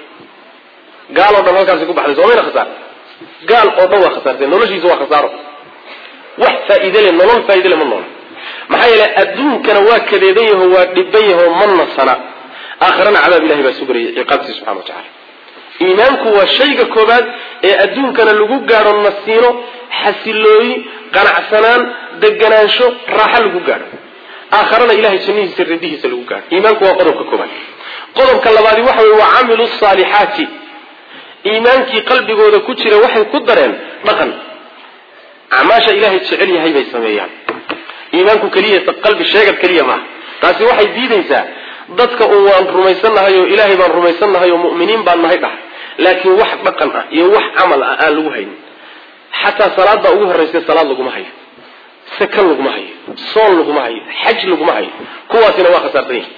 gaal oo dhan halkaasi ku baxday soomayna khasaar gaal oo dhan waa khasaarsan noloshiisa waa khasaaro wax faa'iide le nolol faa'iide le ma noola maxaa yeele adduunkana waa kadeedan yaho waa dhiban yaho ma nasana aakhirana cadaab ilahay baa sugraya ciqaabtiisa subxana wa tacala iimaanku waa shayga koobaad ee adduunkana lagu gaadho nasiino xasilooyi qanacsanaan deganaansho raaxo lagu gaadho aakharana ilahay jannihiisa radihiisa lagu gaadho iimaanku waa qodobka koobaad qodobka labaadi waxa weye waa camilu saalixaati iimaankii qalbigooda ku jira waxay ku dareen dhaqan acmaasha ilaahay jecel yahay bay sameeyaan iimaanku keliya qalbi sheegad keliya maaha taasi waxay diidaysaa dadka un waan rumaysannahay oo ilaahay baan rumaysannahay oo mu'miniin baan nahay dhahay laakiin wax dhaqan ah iyo wax camal ah aan lagu haynin xataa salaadda ugu horraysa salaad laguma hayo sakan laguma hayo soon laguma hayo xaj laguma hayo kuwaasina waa khasaarsan yihin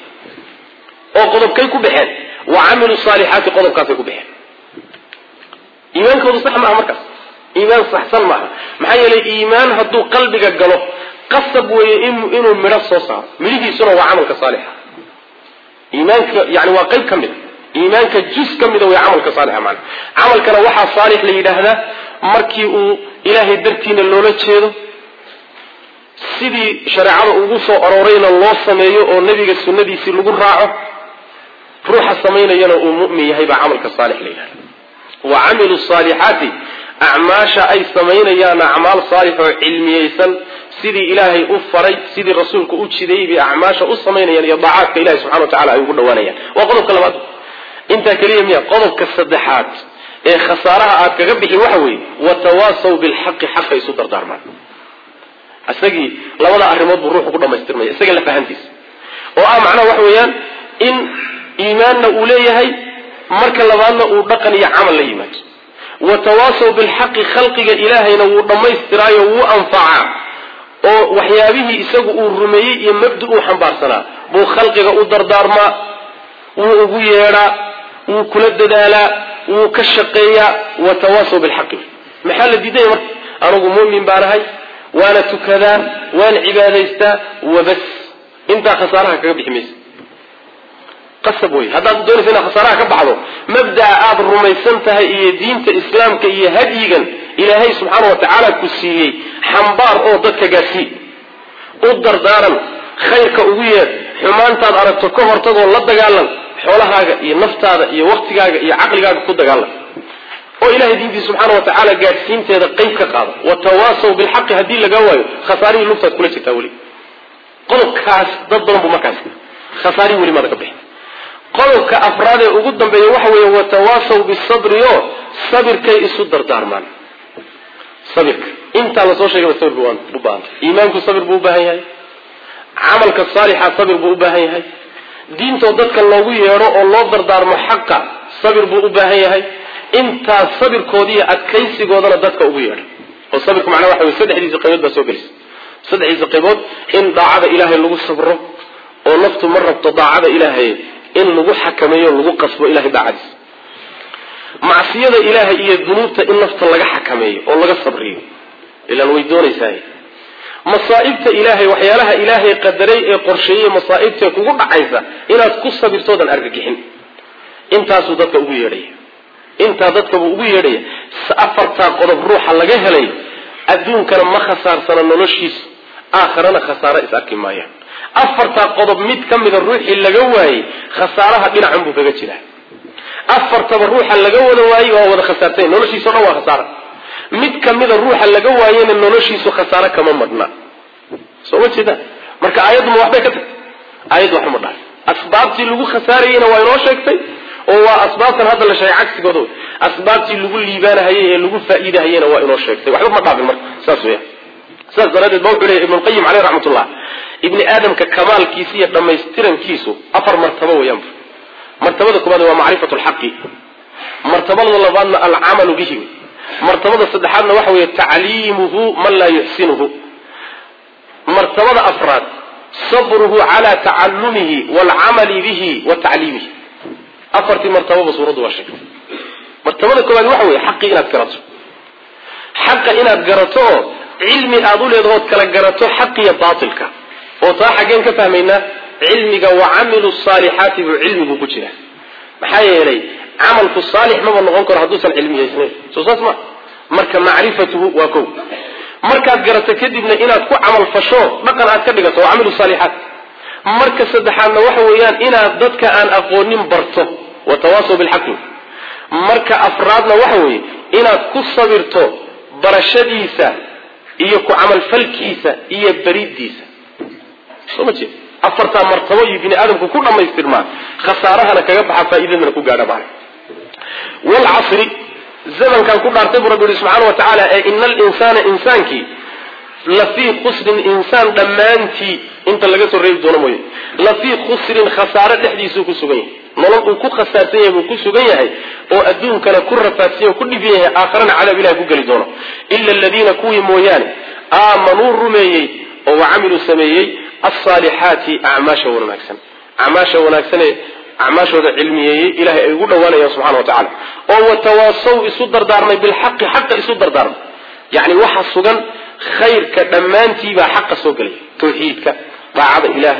oo qodobkay ku baxeen wa camilu saalixaati qodobkaasay ku baxeen iimaankoodu sax maaha markaas iimaan saxsan maaha maxaa yeelay iimaan hadduu qalbiga galo qasab weeye inuu midho soo saaro midhihiisuna waa camalka saalixa iimaanka yani waa qayb ka mida iimaanka jus ka mida way camalka saalixa maana camalkana waxaa saalix la yidhaahdaa markii uu ilaahay dartiina loola jeedo sidii shareecada ugu soo aroorayna loo sameeyo oo nebiga sunnadiisii lagu raaco ruuxa samaynayana uu mu'min yahay baa camalka saalix la yidhahda wa camilu saalixaati acmaasha ay samaynayaan acmaal saalix oo cilmiyeysan sidii ilaahay u faray sidii rasuulku u jideeyey bay acmaasha u samaynayaan iyo daacaadka ilahi subxana wa tacala ay ugu dhawaanayaan waa qodobka labaad intaa keliya miya qodobka saddexaad ee khasaaraha aad kaga bixi waxa weeye watawaasaw bilxaqi xaqa isu dardaarmaan isagii labada arrimood buu ruuxu ku dhamaystirmaya isaga la fahantiisa oo ah macnaha waxa weeyaan in iimaanna uu leeyahay marka labaadna uu dhaqan iyo camal la yimaado watawaasaw bilxaqi khalqiga ilaahayna wuu dhammaystiraayo wuu anfacaa oo waxyaabihii isagu uu rumeeyey iyo mabdi uu xambaarsanaa buu khalqiga u dardaarmaa wuu ugu yeedhaa wuu kula dadaalaa wuu ka shaqeeyaa watawaasaw bilxaqi maxaa la diidaya marka anugu mu'min baanahay waana tukadaa waan cibaadaystaa wabas intaa khasaaraha kaga bixi maysa qasab wey haddaad doonaysa inaad khasaaraha ka baxdo mabda'a aada rumaysan tahay iyo diinta islaamka iyo hadyigan ilaahay subxaana wa tacaala ku siiyey xambaar oo dadka gaadsii u dardaaran khayrka ugu yeedh xumaantaad aragto ka hortagoo la dagaalan xoolahaaga iyo naftaada iyo waktigaaga iyo caqligaaga ku dagaalan oo ilahay diintiisa subxaana wa tacaala gaadhsiinteeda qayb ka qaada watawaasaw bilxaqi haddii laga waayo khasaarihii lugtaad kula jirtaa weli qodobkaas dad badan buu markaas khasaarihii weli maada ka bixin qodobka afraad ee ugu dambeeya waxa weeye watawaasaw bisabri o sabirkay isu dardaarmaan sabirka intaa lasoo sheegaba sabir buu u baahantay iimaanku sabir buu u baahan yahay camalka saalixa sabir buu u baahan yahay diintoo dadka loogu yeedho oo loo dardaarmo xaqa sabir buu u baahan yahay intaas sabirkoodi iyo adkaysigoodana dadka ugu yeedha oo sabirku macnaa waxa wey saddexdiisa qaybood baa soo gelisa saddexdiisa qaybood in daacada ilaahay lagu sabro oo naftu ma rabto daacada ilaahay in lagu xakameeyo lagu qasbo ilahay daacadiisa macsiyada ilaahay iyo dunuubta in nafta laga xakameeyo oo laga sabriyo ilaan way doonaysaa masaa'ibta ilaahay waxyaalaha ilaahay qadaray ee qorsheeyey masaa'ibtae kugu dhacaysa inaad ku sabirtoodan argagixin intaasuu dadka ugu yeedhaya intaa dadkabuu ugu yeedhaya afartaa qodob ruuxa laga helay adduunkana ma khasaarsana noloshiisa aakharana khasaaro is arki maayaan afartaa qodob mid ka mida ruuxii laga waayey khasaaraha dhinacan buu kaga jiraa afartaba ruuxa laga wada waayey waa wada khasaartay noloshiisa o dhan waa khasaara mid ka mida ruuxa laga waayena noloshiisu khasaaro kama madhna soo ma jeeda marka aayadduma waxbay ka tagtay aayaddu waxuma dhahay asbaabtii lagu khasaarayeyna waa inoo sheegtay oo waa asbaabtan hadda la sheegay cagsigooda wey asbaabtii lagu liibaanahayey ee lagu faa'iidahayena waa inoo sheegtay waxba ma dhaafin marka saas weya sidaas daraaddeed ba wuxuu leeyahy ibnulqayim caleyh raxmatullah ibni aadamka kamaalkiisa iyo dhammaystirankiisu afar martabo weeyaan martabada koobaad waa macrifatu lxaqi martabada labaadna alcamalu bihi martabada saddexaadna waxa weeye tacliimuhu man laa yuxsinuhu martabada afraad sabruhu cala tacalumihi waalcamali bihi wa tacliimihi afartii martababa suuraddu waa sheegtay martabada koobaad waxa weeye xaqii inaad garato xaqa inaad garato oo cilmi aada u leedahood kala garato xaqiyo baatilka oo taa xaggeen ka fahmaynaa cilmiga wa camilu saalixaati buu cilmigu ku jira maxaa yeelay camalku saalix maba noqon karo hadduusan cilmiyeysnayn soo saas ma marka macrifatuhu waa kow markaad garato kadibna inaad ku camal fasho dhaqan aad ka dhigato waa camilu saalixaat marka saddexaadna waxa weeyaan inaad dadka aan aqoonin barto watawaasaw bilxaqi marka afraadna waxa weeye inaad ku sabirto barashadiisa iyo ku camalfalkiisa iyo beridiisa soo ma jeed afartaa martabo iyo bini aadamku ku dhammaystirmaa khasaarahana kaga baxa faa'iidadana ku gaadha maana waalcasri zamankan ku dhaartay buu rabbi yihi subxaana wa tacaala ee ina alinsaana insaankii lafii khusrin insaan dhammaantii inta laga soo reebi doono mooye lafii khusrin khasaaro dhexdiisuu ku sugan yahay nolol uu ku khasaarsan yahay buu ku sugan yahay oo adduunkana ku rafaadsan yahay ku dhibyan yahay aakharana cadaab ilahi ku geli doono ila aladiina kuwii mooyaane aamanuu rumeeyey oo wacamiluu sameeyey alsaalixaati acmaasha wanaagsan acmaasha wanaagsanee acmaashooda cilmiyeeyey ilahay ay ugu dhawaanayaan subxana wa tacala oo watawaasaw isu dardaarmay bilxaqi xaqa isu dardaarmay yani waxa sugan khayrka dhammaantiibaa xaqa soo gelaya tawxiidka daacada ilaahay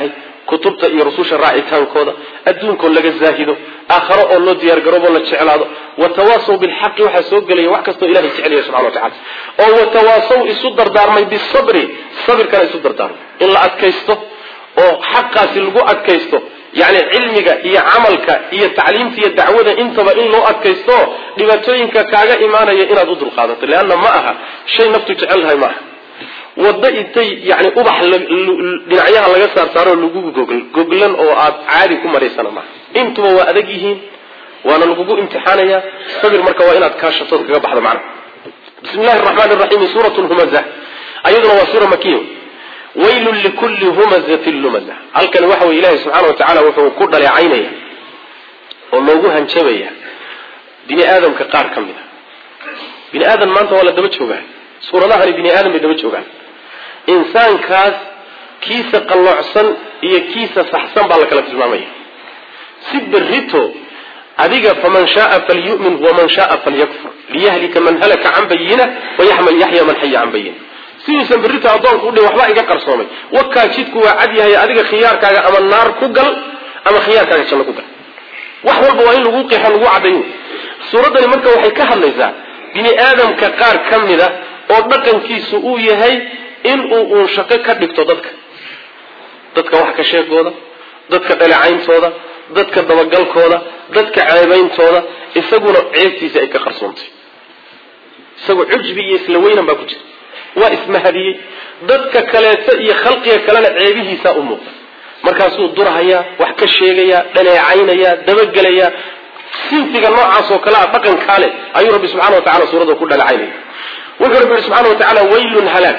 kutubta iyo rususha raacitaankooda adduunkoo laga zaahido aakharo oo loo diyaargaroobo la jeclaado watawaasaw bilxaqi waxaa soo gelaya wax kastoo ilahay jecelaya subxana watacala oo watawaasaw isu dardaarmay bisabri sabirkana isu dardaarmay in la adkaysto oo xaqaasi lagu adkaysto yani cilmiga iyo camalka iyo tacliimta iyo dacwada intaba in loo adkaysto dhibaatooyinka kaaga imaanaya inaad u dulqaadato leanna ma aha shay naftu jecelnahay ma aha waddo intay yani ubax dhinacyaha laga saarsaaroo lagugu gogl goglan oo aad caadi ku maraysana maaha intuba waa adag yihiin waana lagugu imtixaanaya sabir marka waa inaad kaashatood kaga baxdo macna bismi llahi raxmaani raxiim suurat lhumaza ayaduna waa suura makiya waylun likulli humazatin lumaza halkani waxa weye ilahi subxaana wa tacala wuxuu ku dhaleecaynaya oo loogu hanjabaya bini aadamka qaar ka mid a bini aadam maanta waa la daba joogaa suuradahani bini aadam bay daba joogaan insaankaas kiisa qalloocsan iyo kiisa saxsan baa la kala tilmaamaya si berrito adiga faman shaaa falyu'min waman shaaa falyakfur liyahlika man halaka can bayina wayaxya man xaya can bayina sidiisan berrito addoonku udhi waxba iga qarsoomay wakaa jidku waa cad yahay adiga khiyaarkaaga ama naar ku gal ama khiyaarkaaga janno ku gal wax walba waa in lagu qeexo lagu caddayo suuraddani marka waxay ka hadlaysaa bini aadamka qaar ka mid a oo dhaqankiisu uu yahay inuu uun shaqo ka dhigto dadka dadka wax ka sheegooda dadka dhalecayntooda dadka dabagalkooda dadka ceebeyntooda isaguna ceebtiisa ay ka qarsoontay isagoo cujbi iyo isla weynan baa ku jira waa ismahadiyey dadka kaleeto iyo khalqiga kalena ceebihiisaa u muuqda markaasuu durhayaa wax ka sheegayaa dhaleecaynayaa dabagelayaa sinfiga noocaas oo kale a dhaqankaa leh ayuu rabbi subxana wa tacala suuradda ku dhaleecaynaya wuxuu rabbi yihi subxana wa tacaala waylun halaag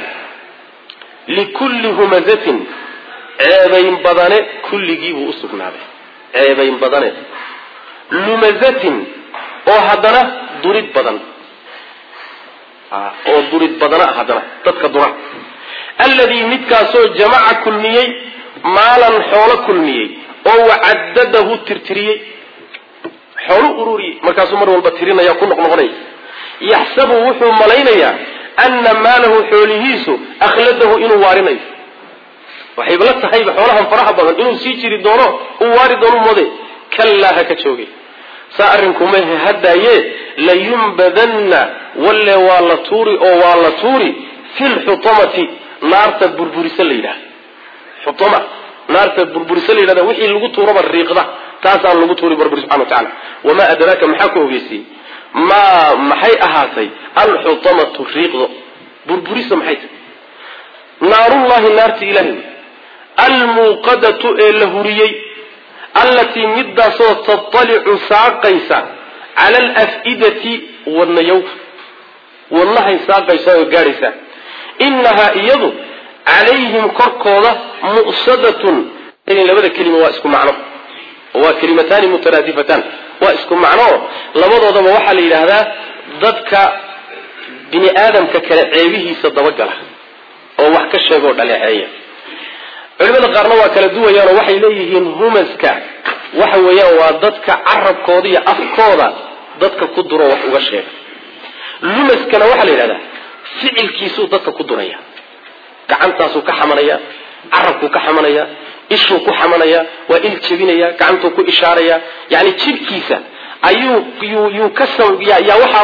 likulli humazatin ceebayn badane kulligiibuu u sugnaaday ceebayn badane lumazatin oo haddana durid badan oo durid badana haddana dadka dura alladii midkaasoo jamaca kulmiyey maalan xoolo kulmiyey oo wacadadahu tirtiriyey xoolu ururiyey markaasuu mar walba tirinaya ku noqnoqonaya yaxsabu wuxuu malaynayaa ana maalahu xoolihiisu akhladahu inuu waarinayo waxayba la tahayba xoolahan faraha badan inuu sii jiri doono uu waari doono mode kallaa ha ka joogay saa arrinkumahe haddaaye layumbadanna walle waa la tuuri oo waa la tuuri fi lxutamati naarta burburisa la yidhaha xutama naarta burburisa la yidhahda wixii lagu tuuraba riiqda taasaan lagu tuuri barburi subxana wa tacala wamaa adraaka maxaa ku ogeysiyey maa maxay ahaatay alxutamatu riiqdo burburisa maxay tahay naarullahi naarti ilahay almuuqadatu ee la huriyey allatii midaasoo tatalicu saaqaysa cala alaf'idati wadnayowka wadnahay saaqaysa oo gaadhaysa inahaa iyadu calayhim korkooda mu'sadatun labada kelima waa isku macno waa kelimataani mutaraadifatan waa isku macno labadoodaba waxaa la yidhaahdaa dadka bini aadamka kale ceebihiisa dabagala oo wax ka sheega oo dhaleeceeya culimada qaarna waa kala duwayaanoo waxay leeyihiin humaska waxa weeyaan waa dadka carabkooda iyo afkooda dadka ku duro wax uga sheega lumaskana waxaa la yidhahdaa ficilkiisuu dadka ku duraya gacantaasuu ka xamanaya carabkuu ka xamanaya ishuu ku xamanaya waa il jebinaya gacantuu ku ishaaraya yani jidhkiisa ayuu yuu ka yaa waxa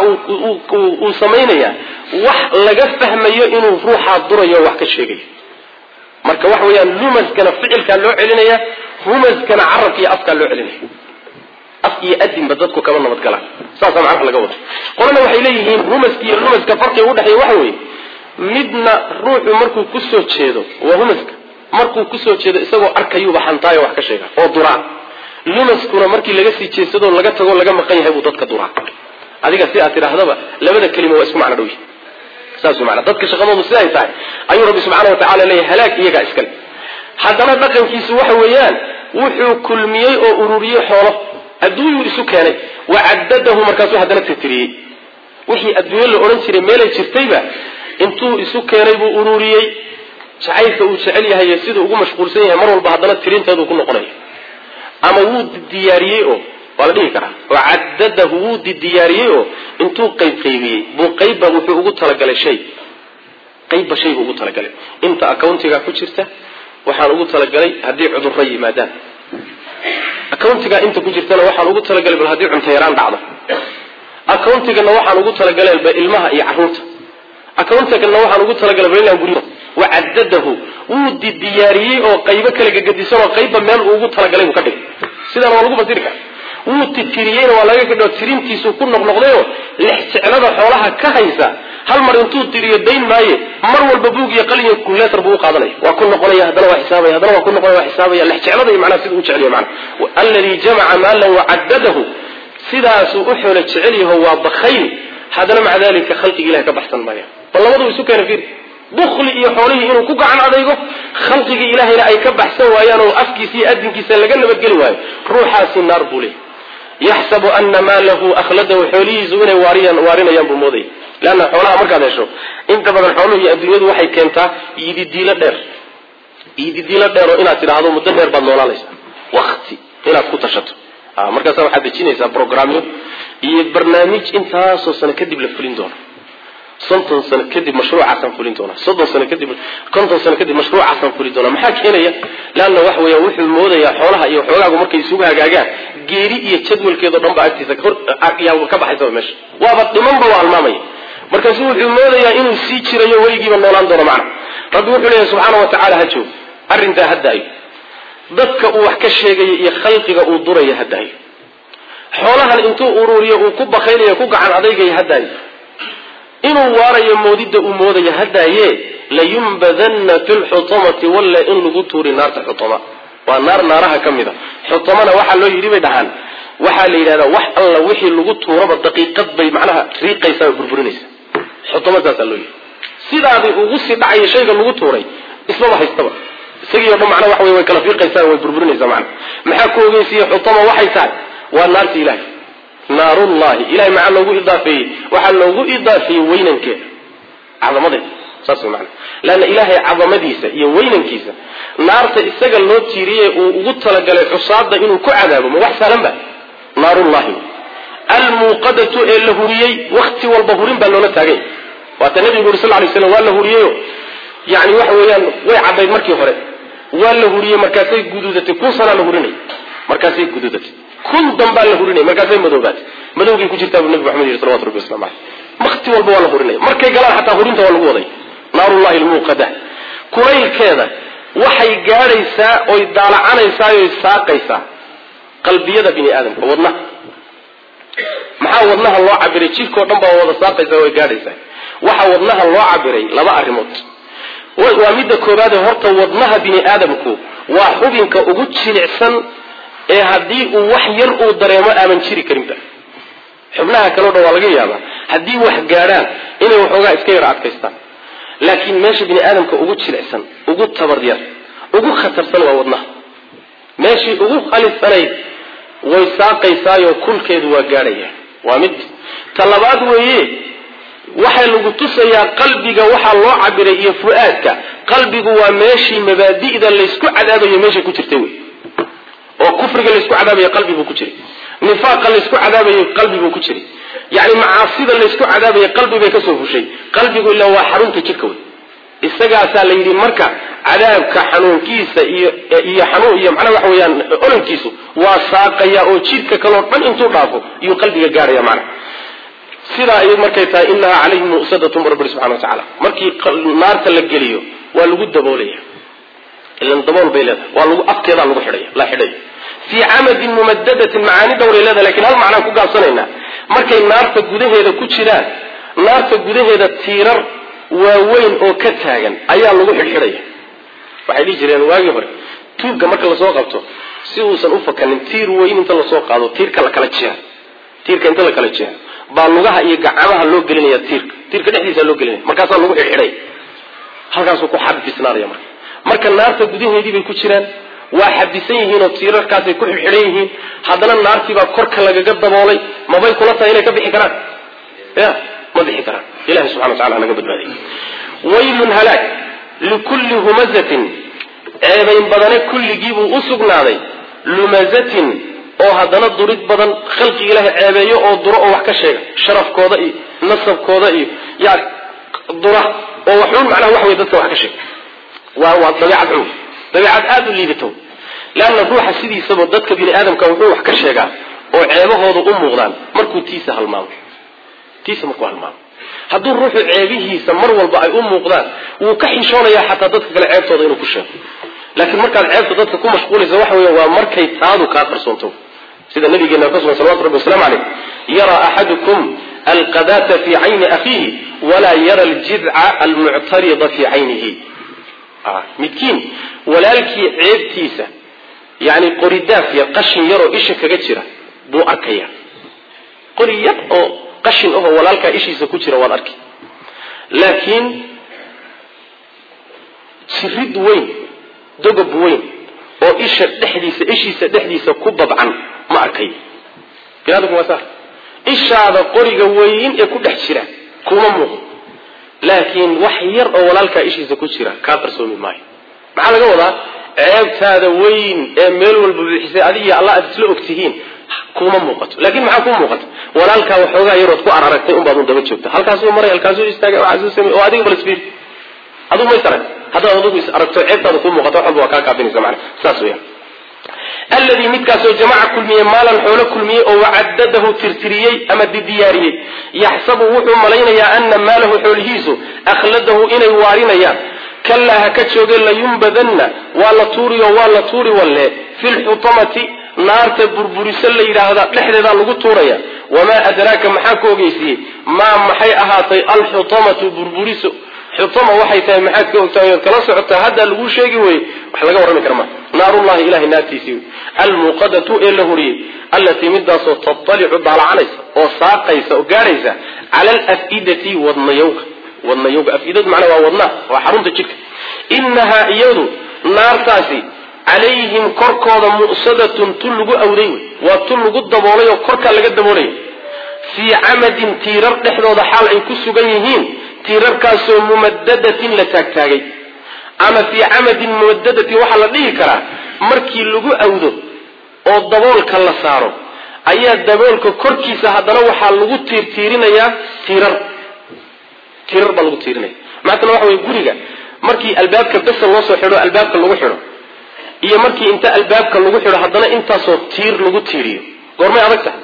uu samaynaya wax laga fahmayo inuu ruuxaa durayo o wax ka sheegayo marka waxa weeyaan lumaskana ficilkaa loo celinaya humaskana carabka iyo afkaa loo celinaya af iyo adinba dadku kama nabadgalaan saasaa macnaha laga wada qolana waxay leeyihiin humaska iyo lumaska farqiga udhexeeya waxa weeye midna ruuxu markuu kusoo jeedo waa humaska markuu kusoo jeedo isagoo arkayuuba xantaayo wax ka sheega oo duraa lumaskuna markii laga sii jeesadoo laga tago laga maqan yahay buu dadka duraa adiga si aad tidhaahdaba labada kelima waa isku macno dhow yihi saas mana dadka shaqadoodu siday tahay ayuu rabbi subxaana wa tacala leeyahy halaag iyagaa iskale haddana dhaqankiisu waxa weeyaan wuxuu kulmiyey oo ururiyey xoolo adduunyuu isu keenay wacadadahu markaasuu haddana tirtiriyey wixii adduunyo la odhan jiray meelay jirtayba intuu isu keenay buu ururiyey jacaylka uu jecel yahay siduu ugu mashquulsan yahay mar walba haddana tirinteedu ku noqonaya ama wuu diyaariyey oo waa la dhihi karaa oo cadadahu wuu diyaariyey oo intuu qayb qaybiyey buu qaybba wuxuu ugu talagalay shay qaybba shay buu ugu talagalay inta accountiga ku jirta waxaan ugu talagalay haddii cudurro yimaadaan accountiga inta ku jirtana waxaan ugu talagalay bal haddii cunto yaraan dhacdo accountigana waxaan ugu talagalay ba ilmaha iyo carruurta accountigana waxaan ugu talagalay bal inaan guryo wacadadahu wuu diyaariyey oo qaybo kala gegadisan oo qaybba meel uu ugu talagalay buu ka dhigay sidaan waa lagu fasiri kara wuu titiriyeyna waa laga kadhao tirintiisu ku noqnoqdayoo lex jeclada xoolaha ka haysa hal mar intuu tiriyo dayn maaye mar walba buug iyo qalin iyo kuleetar buu u qaadanaya waa ku noqonaya haddana waa xisaabaya haddana waa ku noqonaya waa xisaabaya lex jeclada iyo macnaha siduu u jeceliyo macna alladii jamaca maalan wacadadahu sidaasuu u xoolo jecel yaho waa bakayl haddana maca dalika khalqiga ilahi ka baxsan maya bal labadu isu keena fiir bukli iyo xoolihii inuu ku gacan adaygo khalqigii ilahayna ay ka baxsan waayaan oo afkiisa iyo adinkiisa laga nabadgeli waayo ruuxaasi naar buu leey yaxsabu ana maalahu akhladahu xoolihiisu inay waariyan waarinayaan buu moodaya leanna xoolaha markaad hesho inta badan xooluhu iyo adduunyadu waxay keentaa yididiilo dheer yididiilo dheer oo inaad tidhaahdo muddo dheer baad noolaanaysaa wakti inaad ku tashato markaasa waxaad dejinaysaa programyo iyo barnaamij intaasoo sano kadib la fulin doono sonton sano kadib mashruucaasaan fulin doonaa soddon sano kadib konton sano kadib mashruucaasaan fulin doonaa maxaa keenaya leanna waxa weya wuxuu moodayaa xoolaha iyo xoogaagu markay isugu hagaagaan geeri iyo jadwalkeedo dhan ba agtiisa yaa ka baxaysaba meesha waaba dhimanba waa almaamaya markaasu wuxuu moodayaa inuu sii jirayo weligiiba noolaan doono macna rabbi wuxuu leeyahy subxaana wa tacaala ha joog arrintaa haddaayo dadka uu wax ka sheegayo iyo khalqiga uu duraya haddaayo xoolahan intuu uruuriyo uu ku bakaynayo ku gacan adaygayo haddaayo inuu waarayo moodidda uu moodayo haddaaye layumbadanna fi lxutamati walla in lagu tuuri naarta xutama waa naar naaraha ka mid a xutamana waxaa loo yidhi bay dhahaan waxaa la yidhahdaa wax alla wixii lagu tuuraba daqiiqad bay macnaha riiqaysaa oo burburinaysa xutama saasaa loo yidhi sidaadii ugu sii dhacayo shayga lagu tuuray ismaba haystaba isagii o dhan macnaha waxa wey way kala fiiqaysaa way burburinaysaa macna maxaa ku ogeysiiye xutama waxay tahay waa naarta ilahay naarullahi ilahay maxaa loogu idaafeeyey waxaa loogu idaafeeyey weynankeeda cadamadeeda saas way macana leanna ilaahay cadamadiisa iyo weynankiisa naarta isaga loo tiiriyey uu ugu talagalay cusaada inuu ku cadaabo ma wax sahlan ba naarullahi almuuqadatu ee la huriyey wakti walba hurin baa loola taaganya waata nabigu uri sal lay slam waa la huriyeyo yani waxa weeyaan way caddayd markii hore waa la huriyey markaasay guduudatay kun sanaa la hurinay markaasay guduudatay kun dambaa la hurinay markaasay madoobaatay madowgay ku jirtaa buu nabi maxamed yidhi salawatu rabbi waslamu caleyh wakti walba waa la hurinaya markay galaan xataa hurinta waa lagu waday naarullahi almuuqada kulaylkeeda waxay gaadhaysaa oy daalacanaysaa oy saaqaysaa qalbiyada bini aadamka wadnaha maxaa wadnaha loo cabiray jidhkao dhan baa wada saaqaysaa way gaadhaysaa waxaa wadnaha loo cabiray laba arrimood waa midda koobaade horta wadnaha bini aadamku waa xubinka ugu jilicsan ee haddii uu wax yar uu dareemo aaman jiri karinba xubnaha kaleo dhan waa laga yaabaa haddii wax gaadhaan inay waxoogaa iska yar adkaystaan laakiin meesha bini aadamka ugu jilicsan ugu tabar yar ugu khatarsan waa wadnaha meeshii ugu halisanayd way saaqaysaayo kulkeedu waa gaadhaya waa mid ta labaad weeye waxaa lagu tusayaa qalbiga waxaa loo cabiray iyo fu-aadka qalbigu waa meeshii mabaadi'da laysku cadaabayo meeshay ku jirtay wey oo kufriga laysku cadaabayo qalbibuu ku jiray nifaaqa laysku cadaabayo qalbibuu ku jiray yani macaasida laysku cadaabayo qalbi bay kasoo fushay qalbigu ila waa xarunta jidhka wey isagaasaa la yidhi marka cadaabka xanuunkiisa iyo iyo xanuun iyo macnaha waxa weeyaan ololkiisu waa saaqaya oo jidhka kaleo dhan intuu dhaafo iyuu qalbiga gaadhaya macnaha sidaa ay markay tahay inahaa calayhim mu'sadatun rabbi subxana wa tacaala markii naarta la geliyo waa lagu daboolaya ilan dabool bay leedahay waa lagu afkeedaa lagu xidhaya la xidhayo fii camadin mumadadatin macaani dhowray leedahay lakin hal macnaan ku gaabsanaynaa markay naarta gudaheeda ku jiraan naarta gudaheeda tiirar waaweyn oo ka taagan ayaa lagu xidhxidhaya waxay dhihi jireen waagii hore tuugga marka lasoo qabto si uusan u fakanin tiir weyn inta lasoo qaado tiirka la kala jeex tiirka inta la kala jeexo baa lugaha iyo gacmaha loo gelinaya tiirka tiirka dhexdiisa loo gelinaya markaasaa lagu xidhxidhay halkaasuu ku xabisnaanaya marka marka naarta gudaheedii bay ku jiraan waa xabisan yihiin oo tiirarkaasay ku xidxidhan yihiin haddana naartiibaa korka lagaga daboolay mabay kula tahay inay ka bixi karaan ya ma bixi karaan ilahi subxana wa tacala hanaga badbaadiy waylun halaag likulli humazatin ceebayn badane kulligiibuu u sugnaaday lumazatin oo haddana durid badan khalqi ilaahay ceebeeyo oo duro oo wax ka sheega sharafkooda iyo nasabkooda iyo yani dura oo waxuun macnaha wax wey dadka wax ka sheega waa waa dabeecad xun dabeicad aada u liidato leanna ruuxa sidiisaba dadka bini aadamka wuxuu wax ka sheegaa oo ceebahooda u muuqdaan markuu tiisa halmaamo tiisa markuu halmaamo hadduu ruuxu ceebihiisa mar walba ay u muuqdaan wuu ka xishoonayaa xataa dadka kale ceebtooda inuu ku sheego laakiin markaad ceebta dadka ku mashquulaysa waxa weya waa markay taadu kaa qarsoonto sida nabigeena ka sugan salawatu rabbi waslamu caleyh yaraa axadukum alqadata fi cayni akhiihi walaa yara aljidca almuctarida fi caynihi midkiin walaalkii ceebtiisa yani qoridaaf yar qashin yaroo isha kaga jira buu arkaya qori yar oo qashin ahoo walaalkaa ishiisa ku jira waad arki laakiin jirid weyn dogob weyn oo isha dhexdiisa ishiisa dhexdiisa ku babcan ma arkay binaadamku waa saa ishaada qoriga weyn ee ku dhex jira kuma muuqdo laakiin wax yar oo walaalkaa ishiisa ku jira kaa qarsoomi maayo maxaa laga wadaa ceebtaada weyn ee meel walba bixisay adigiyo alla aad isla ogtihiin kuma muuqato laakiin maxaa kuu muuqata walaalkaa waxoogaa yarood ku araragtay unbaad un daba joogta halkaasuu maray halkaasuu istaagay waxaasuu samey oo adiga balasfiir adigu ma is arag haddaad adigu is aragto ceebtaada kuu muuqato wax walba waa kaa kaafinaysa macana saas weeyaan alladii midkaasoo jamaca kulmiyey maalan xoolo kulmiyey oo wacadadahu tirtiriyey ama didiyaariyey yaxsabu wuxuu malaynayaa ana maalahu xoolihiisu akhladahu inay waarinayaan kalaa ha ka jooge layumbadanna waa la tuuriyo waa la tuuri walle fi lxutamati naarta burburiso la yidhaahda dhexdeedaa lagu tuuraya wamaa adraaka maxaa ku ogeysiiyey maa maxay ahaatay alxutamatu burburiso xutama waxay tahay maxaad ka ogtahay ood kala socotaa haddaa laguu sheegi weye wax laga warrami kara maa naarullahi ilahay naartiisii wey almuuqadatu ee la horiyey allatii midaasoo tatalicu daalacanaysa oo saaqaysa oo gaadhaysa cala alaf'idati wadnayowga wadnayowga afidadu macnaa waa wadnaha waa xarunta jidhka inahaa iyadu naartaasi calayhim korkooda mu'sadatun tu lagu awday wey waa tu lagu daboolay oo korkaa laga daboolaya fii camadin tiirar dhexdooda xaal ay ku sugan yihiin tiirarkaasoo mumadadatin la taagtaagay ama fii camadin mumadadatin waxaa la dhihi karaa markii lagu awdo oo daboolka la saaro ayaa daboolka korkiisa haddana waxaa lagu tiirtiirinayaa tiirar tiirar baa lagu tiirinaya maatana waxa wey guriga markii albaabka besa loo soo xidho albaabka lagu xidho iyo markii inta albaabka lagu xidho haddana intaasoo tiir lagu tiiriyo goormay adag tahay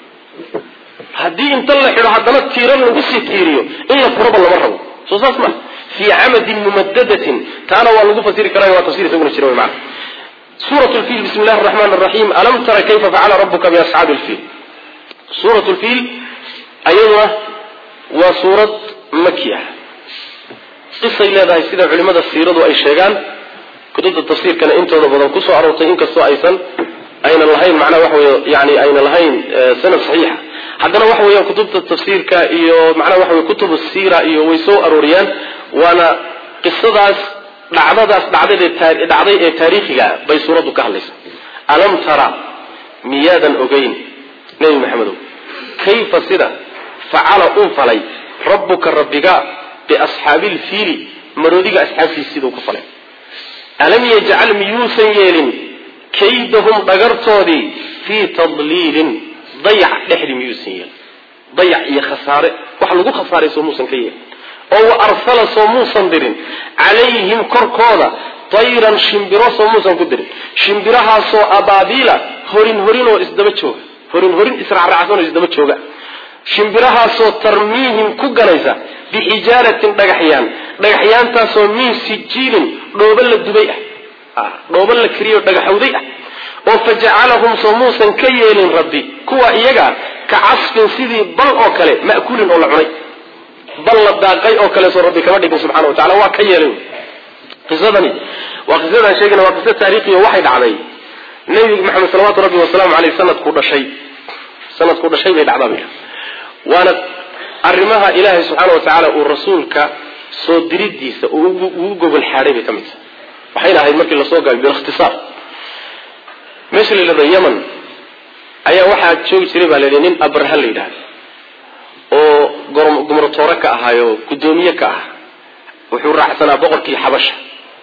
haddii inta la xidho haddana tiirar lagu sii tiiriyo in la furaba lama rabo soo saas ma fii camadin mumadadatin taana waa lagu fasiri karaa waa tafsir isaguna jira mana suurat lfiil bismi llahi raxmaan raxiim alam tara kayfa facala rabuka biasxaabi lfiil suurat lfiil ayaduna waa suurad maki ah qisay leedahay sida culimada siiradu ay sheegaan kutubta tafsiirkana intooda badan kusoo aroortay inkastoo aysan aynan lahayn macnaha waxa wey yani aynan lahayn sanad saxiixa haddana waxa weeyaan kutubta tafsiirka iyo macnaha waxa wey kutubu siira iyo way soo arooriyaan waana qisadaas dhacdadaas dhacdad dhacday ee taariikhiga bay suuraddu ka hadlaysa alam tara miyaadan ogeyn nebi maxamedow kayfa sida facala uu falay rabbuka rabbiga biasxaabi lfiili maroodiga asxaabtiisa siduu ku falay alam yajcal miyuusan yeelin kaydahum dhagartoodii fii tadliilin dayac dhexdii miyuusan yeelin dayac iyo khasaare wax lagu khasaaray soo muusan ka yeelin oo wa arsala soo muusan dirin calayhim korkooda tayran shimbiro soo muusan ku dirin shimbirahaasoo abaabiila horin horin oo isdaba jooga horin horin israacraacsan oo isdaba jooga shimbirahaasoo tarmiihim ku ganaysa bixijaaratin dhagaxyaan dhagaxyaantaasoo min sijiilin dhooba la dubay ah dhooba la kariyo dhagaxowday ah oo fajacalahum soo muusan ka yeelin rabbi kuwa iyaga ka casfin sidii bal oo kale ma'kuulin oo la cunay bal la daaqay oo kale soo rabbi kama dhigin subxana wa tacala waa ka yeelay qisadani waa qisadaan sheegayna waa qiso taariikhiyo waxay dhacday nebi maxamed salawaatu rabbi wasalaamu caleyh sanadkuu dhashay sanadkuu dhashay bay dhacdaa bay waana arrimaha ilaahay subxaana wa tacaala uu rasuulka soo diridiisa ugu gogol xaadhay bay ka mid tahay waxayna ahayd markii lasoo gaabay bilikhtisaar meesha la yidhahdo yeman ayaa waxaa joogi jiray baa layidhi nin abraha la yidhahda oo gumratoore ka ahaayo guddoomiye ka ah wuxuu raacsanaa boqorkii xabasha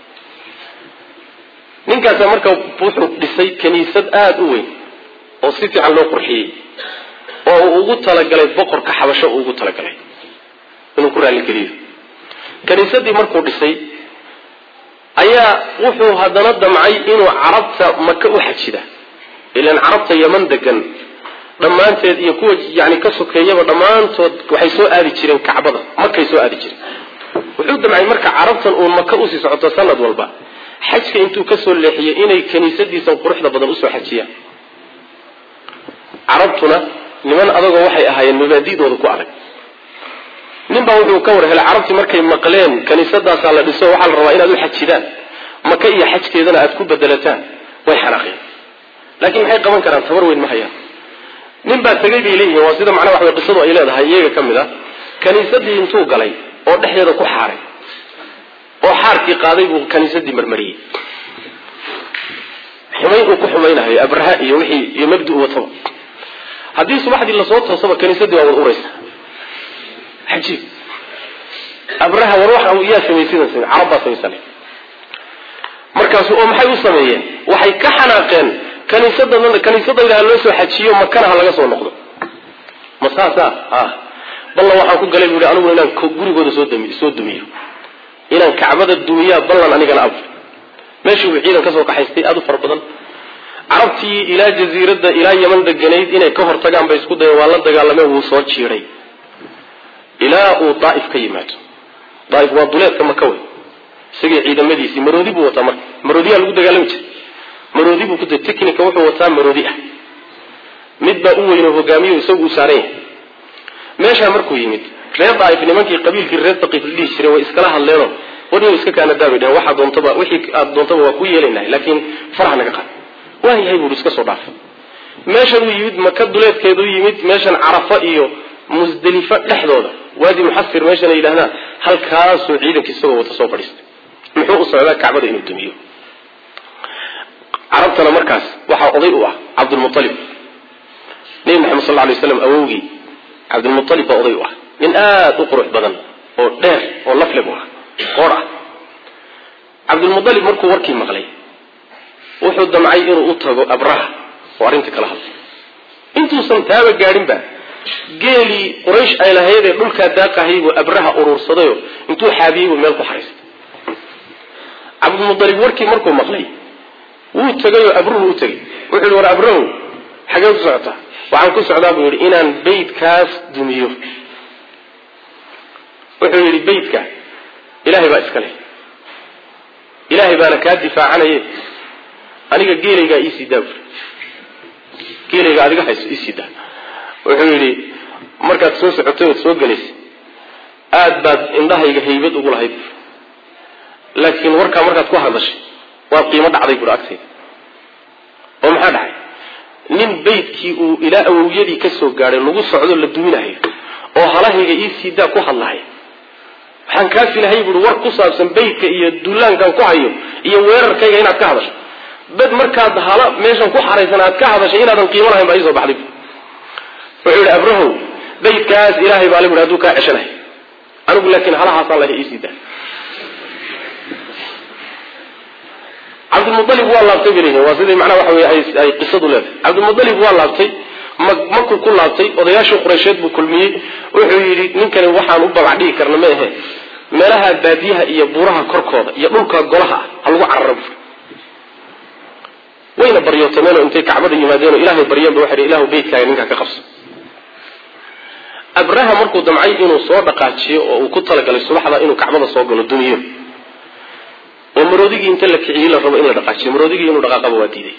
ninkaasa marka wuxuu dhisay kiniisad aada u weyn oo si fiican loo qurxiyey oo uu ugu talagalay boqorka xabasho uu ugu talagalay inuu ku raalligeliyo kiniisadii markuu dhisay ayaa ayaa wuxuu haddana damcay inuu carabta maka u xajida ilan carabta yaman degan dhammaanteed iyo kuwa yani ka sokeeyaba dhammaantood waxay soo aadi jireen kacbada makay soo aadi jireen wuxuu damcay marka carabtan uun maka usii socoto sanad walba xajka intuu kasoo leexiyey inay kaniisadiisan quruxda badan usoo xajiyaan carabtuna niman adagoo waxay ahaayeen mabaadidooda ku adag ninbaa wuxuu ka war helay carabtii markay maqleen kaniisadaasaa la dhiso waxaa la rabaa inaad u xajidaan maka iyo xajkeedana aad ku bedelataan way xanaaqeen laakiin maxay qaban karaan tabar weyn ma hayaan nin baa tegay bay leeyihiin waa sida macnaha waxaway qisadu ay leedahay iyaga ka mid a kaniisadii intuu galay oo dhexdeeda ku xaaray oo xaarkii qaaday buu kaniisadii marmariyey xumayn uu ku xumaynahayo abraha iyo wixii iyo mabdi u wataba haddii subaxdii lasoo toosaba kaniisadii waa wad uraysa ajiib abraha war waxa yaa samaysidan samey carab baa samaysanay markaasu oo maxay u sameeyeen waxay ka xanaaqeen kaniisada kaniisadayda ha loo soo xajiyo makana ha laga soo noqdo ma saasa a ballan waxaan ku galay bu ihi anigu inaan gurigooda soo dami soo dumiyo inaan kacbada dumiyaa ballan anigana ab meeshii buu ciidan kasoo kaxaystay aada u fara badan carabtii ilaa jaziiradda ilaa yaman deganayd inay ka hortagaan bay isku dayeen waa la dagaalameen wuu soo jiiday ilaa uu daaif ka yimaado daaif waa duleedka maka wey isagii ciidamadiisii maroodi buu wataa marka maroodiyaa lagu dagaalami jiray maroodi buu ku technica wuxuu wataa maroodi ah mid baa u weynoo hogaamiyo isagu uu saaran yahay meeshaa markuu yimid reer daaif nimankii qabiilkii reer daqiif la dhihi jiray way iskala hadleenoo warniyo iska kaanadaa bay dheheen waxaa doontaba wixii aad doontaba waa ku yeelaynahay laakiin farax naga qaad waa yahay buuri iska soo dhaafay meeshan uu yimid maka duleedkeedu yimid meeshan carafa iyo musdelifa dhexdooda waadi muxasir meeshan ay yidhahdaan halkaasuu ciidanka isagoo wata soo fadhiistay muxuu u socdaa kacbada inuu dumiyo carabtana markaas waxaa oday u ah cabdulmualib nebi maxamed sal lay slam awowgii cabdulmualib baa oday u ah nin aada u qurux badan oo dheer oo lafle bu ah qoor ah cabdulmualib markuu warkii maqlay wuxuu damcay inuu u tago abraha oo arrinta kala hadlay intuusan taaba gaadhinba geelii quraysh ay lahaydee dhulkaa daaqahay buu abraha uruursadayo intuu xaabiyey buu meel ku xaraystay cabdulmualib warkii markuu maqlay wuu tegayoo abruhu u tegay wuxuu yihi war abrahu xagee ku socotaa waxaan ku socdaa buu yidhi inaan beytkaas dumiyo wuxuu yidhi beytka ilaahay baa iska leh ilaahay baana kaa difaacanaye aniga geelaygaa iisii daa buri geelayga adiga hayso iisii daa wuxuu yidhi markaad soo socotay ood soo gelaysay aada baad indhahayga haybad ugu lahayd laakiin warkaa markaad ku hadashay waad qiimo dhacday buri agtayda oo maxaa dhacay nin beydkii uu ilaa awowyadii ka soo gaadhay lagu socdo la duminahayo oo halahayga iisii daa ku hadlahay waxaan kaa filahay buui war ku saabsan beydka iyo dullaankan ku hayo iyo weerarkayga inaad ka hadasho bed markaad hala meeshan ku xaraysan aad ka hadashay inaadan qiimo lahayn baa iisoo baxday wuxuu yihi abrahow beydkaas ilaahay baa le bui haduu kaa ceshanahay anigu laakiin halahaasaan laha iisii daa cabdilmualib waa laabtay bay leeyihin waa sidii macnaha waxa wey ay qisadu leedahay cabdilmualib waa laabtay makuu ku laabtay odayaashii qureysheed buu kulmiyey wuxuu yidhi ninkani waxaan u babac dhigi karna ma ahe meelaha baadiyaha iyo buuraha korkooda iyo dhulka golaha ah ha lagu cararo bur wayna baryootameenoo intay kacbada yimaadeenoo ilaahay baryeenba waxay ilahu beytkaaga ninkaa ka qabsa abraha markuu damcay inuu soo dhaqaajiyo oo uu ku talagalay subaxda inuu kacbada soo galo duniyo oo maroodigii inta la kiciyey la rabo in la dhaqaajiyo maroodigii inuu dhaqaaqaba waa diiday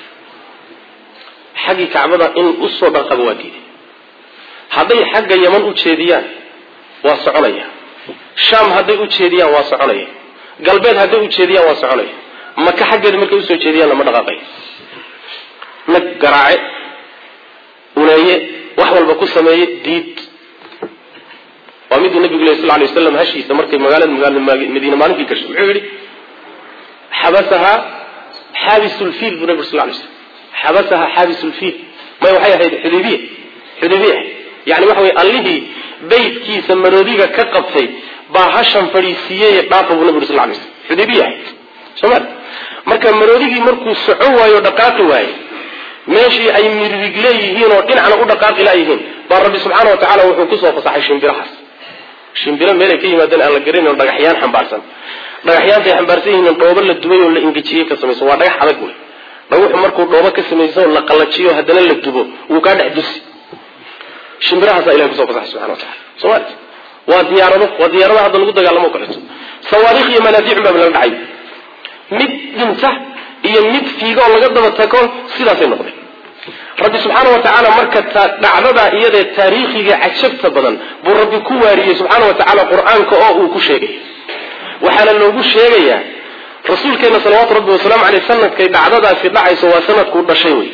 xaggii kacbada in usoo dhaqaba waa diiday hadday xagga yaman u jeediyaan waa soconaya shaam hadday u jeediyaan waa soconaya galbeed hadday u jeediyaan waa soconaya maka xaggeeda markay usoo jeediyaan lama dhaqaaqayo nag garaace uneeye wax walba ku sameeye diid waa miduu nabigu leh sal lay waslam hashiisa markay magaalada madiine maalinkii gashay muxuu yihi xabasahaa xaabisulfiil buu nabig sal lay slam xabasahaa xaabisulfiil may waxay ahayd xudaybiya xudaybiya yani waxa wey allihii beydkiisa maroodiga ka qabtay baa hashan fadhiisiiyey dhaafa buu nabig sal lay slam xudaybiya ahayd soma marka maroodigii markuu socon waayo dhaqaaqi waaye meeshii ay mirig leeyihiin oo dhinacna u dhaqaaqi layihiin baa rabbi subxaana wa tacala wuxuu kusoo fasaxay shimbirahaas shimbiro meelay ka yimaadeen aan la garanayn dhagaxyaan xambaarsan dhagaxyaanta ay xambaarsan yihiin dhoobo la dubay oo la ingejiyey ka samaysan waa dhagax adag wey dhagaxu markuu dhoobo ka samaysan oo la qallajiyo haddana la dubo wuu kaa dhex dusi shimbirahaasa ilahay kusoo fasaxay subxana wa tacala soomaalia waa diyaarado waa diyaaradaha hadda lagu dagaalamo o kaleeto sawaariikh iyo manaadiicun baa laga dhacay mid dhinta iyo mid fiiga oo laga daba tago sidaasay noqdeen rabbi subxaana wa tacaala marka dhacdadaa iyadee taariikhiga cajabta badan buu rabbi ku waariyey subxaana wa tacaala qur-aanka oo uu ku sheegay waxaana loogu sheegayaa rasuulkeena salawaatu rabbi wasalaamu caleyh sanadkay dhacdadaasi dhacayso waa sanadkuu dhashay wey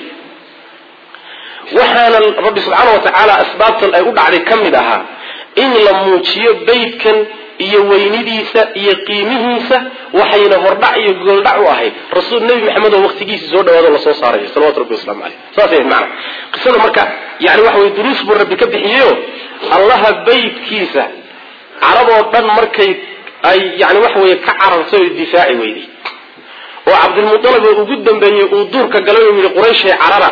waxaana rabbi subxaana wa tacaala asbaabtan ay u dhacday ka mid ahaa in la muujiyo beydkan iyo weynidiisa iyo qiimihiisa waxayna hordhac iyo gooldhac u ahayd rasuul nebi maxamed oo waqtigiisa soo dhawaado lasoo saarayo salawatu rabbi waslamu caleyh saasay macana qisada marka yani waxa weye duruus buu rabbi ka bixiyeyo allaha beydkiisa carab oo dhan markay ay yani waxa weye ka carartay oo difaaci weyday oo cabdilmualib oo ugu dambeeyey uu duurka galay oo yihi qurayshay carara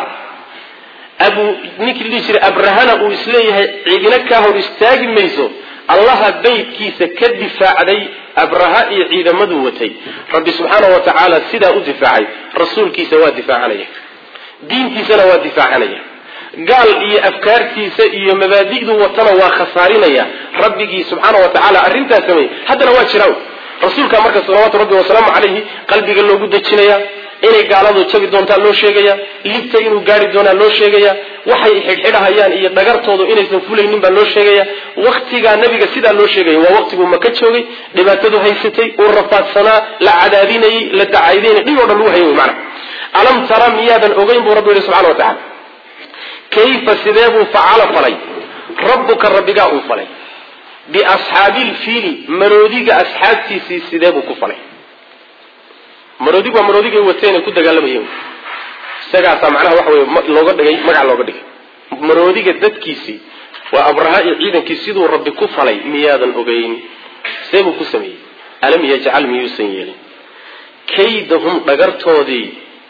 abu ninkii dhihi jiray abrahana uu isleeyahay ciidina kaa hor istaagi mayso allaha beydkiisa ka difaacday abraha iyo ciidamaduu watay rabbi subxaana wa tacaala sidaa u difaacay rasuulkiisa waa difaacanaya diintiisana waa difaacanaya gaal iyo afkaartiisa iyo mabaadi'duu watana waa khasaarinaya rabbigii subxaana wa tacaala arrintaas sameeyey haddana waa jiraa rasuulka marka salawaatu rabbi wasalaamu calayhi qalbiga loogu dejinaya inay gaaladu jabi doontaa loo sheegaya libta inuu gaari doonaa loo sheegaya waxay xidhxidhahayaan iyo dhagartoodu inaysan fulaynin baa loo sheegaya waktigaa nabiga sidaa loo sheegaya waa waqtiguu maka joogay dhibaatadu haysatay uu rafaadsanaa la cadaadinayey la dacaydinay dhib o dhan lagu hayay wy maana alam tara miyaadan ogeyn buu rabbi yihi subxana wa tacala kayfa sidee buu facala falay rabbuka rabbigaa uu falay biasxaabilfiili maroodiga asxaabtiisii sidee buu ku falay maroodigu waa maroodigay wateen ay ku dagaalamayeen isagaasaa macnaha waxa wey looga dhigay magac looga dhigay maroodiga dadkiisii waa abraha iyo ciidankii siduu rabbi ku falay miyaadan ogeyn see buu ku sameeyey alam yajcal miyuusan yeelin kaydahum dhagartoodii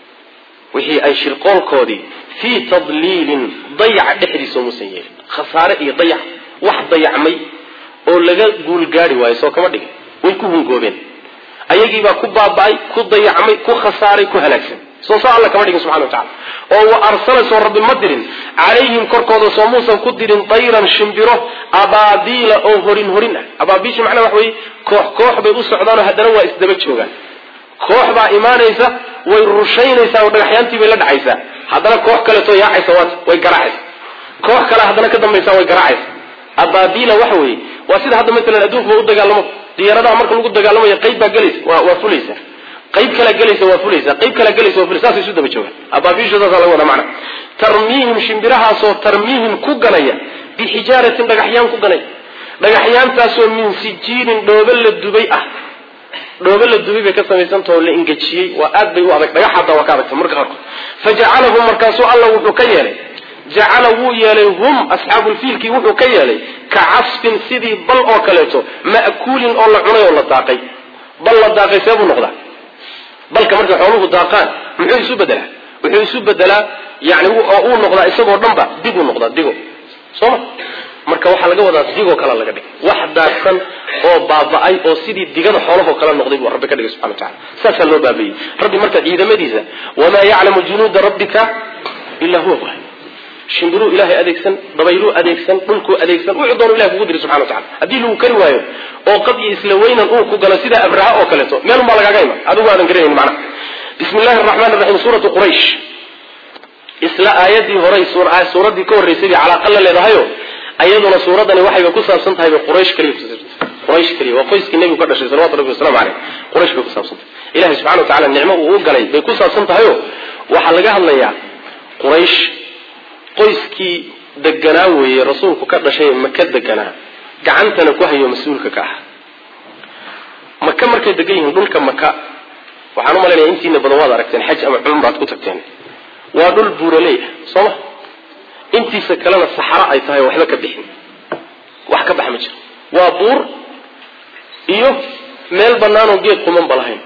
wixii ay shirqoolkoodii fii tadliilin dayac dhexdiisa muusan yeelin khasaare iyo dayac wax dayacmay oo laga guulgaari waayo soo kama dhigin way ku hungoobeen ayagiibaa ku baaba'ay ku dayacmay ku khasaaray ku halaagsan soo soo alla kama dhigin subxana wa tacala oo wa arsala soo rabbi ma dirin calayhim korkooda soo muusan ku dirin dayran shimbiro abaabiila oo horin horin ah abaabiisha macnaha wax weye koox koox bay u socdaanoo haddana waa isdaba joogaan koox baa imaanaysa way rushaynaysaa oo dhagaxyaantii bay la dhacaysaa haddana koox kaleetoo yaacaysa waat way garaacaysa koox kale haddana ka dambaysa way garaacaysa abaabiila waxa weeye waa sida hadda maalan adduunkuba u dagaalamo diyaaradaha marka lagu dagaalamayo qayb baa gelaysa waa waa fulaysa qayb kalaa gelaysa waa fulaysa qayb kalaa gelaysa waa fulaysa saasay isu daba joogaan abaabiisha saasaa laga wadaa macna tarmiihim shimbirahaasoo tarmiihim ku ganaya bixijaaratin dhagaxyaan ku ganaya dhagaxyaantaasoo min sijiinin dhoobo la dubay ah dhoobo la dubay bay ka samaysantah oo la ingejiyey waa aad bay u adag dhagax hataa waa ka adagta marka qaarkood fajacalahum markaasuu alla wuxuu ka yeelay jacala wuu yeelay hum asxaabulfiilkii wuxuu ka yeelay ka casfin sidii bal oo kaleeto ma'kuulin oo la cunay oo la daaqay bal la daaqay see buu noqdaa balka markay xooluhu daaqaan muxuu isu bedelaa wuxuu isu bedelaa yani oo uu noqdaa isagoo dhanba diguu noqdaa digo sooma marka waxaa laga wadaa digoo kale laga dhigay wax daaqsan oo baaba'ay oo sidii digada xoolahoo kale noqday buu rabbi ka dhigay subxana watacala saasaa loo baabayey rabbi marka ciidamadiisa wamaa yaclamu junuuda rabbika ilaa huwa waay shimbiruu ilaahay adeegsan dabayluu adeegsan dhulkuu adeegsan wuxuu doonu ilahay kugu diri subxana watacala haddii lagu kari waayo oo qad iyo isla weynan uu ku galo sida abraha oo kaleeto meelun baa lagaaga iman adigu aadan garanayn macnaha bismi illahi araxmaan raxiim suuratu quraysh isla aayadii horay suuraddii ka horreysay bay calaaqa la leedahayo ayaduna suuradani waxayba ku saabsan tahay bay quraysh kaliya kusaabsantah quraysh kaliya waa qoyskii nebigu ka dhashay salawatu rabbi wasalamu caleyh quraysh bay ku saabsantahay ilahay subxana wa tacala nicmo uu u galay bay ku saabsan tahayo waxaa laga hadlayaa quraysh qoyskii deganaa weeye rasuulku ka dhashay maka deganaa gacantana ku hayo mas-uulka ka ah maka markay degan yihiin dhulka maka waxaan u malaynaya intiina badan waad aragteen xaj ama cumraad ku tagteen waa dhul buuraley ah soo ma intiisa kalena saxaro ay tahay waxba ka bixin wax ka baxa ma jiro waa buur iyo meel banaanoo geed qumanba lahayn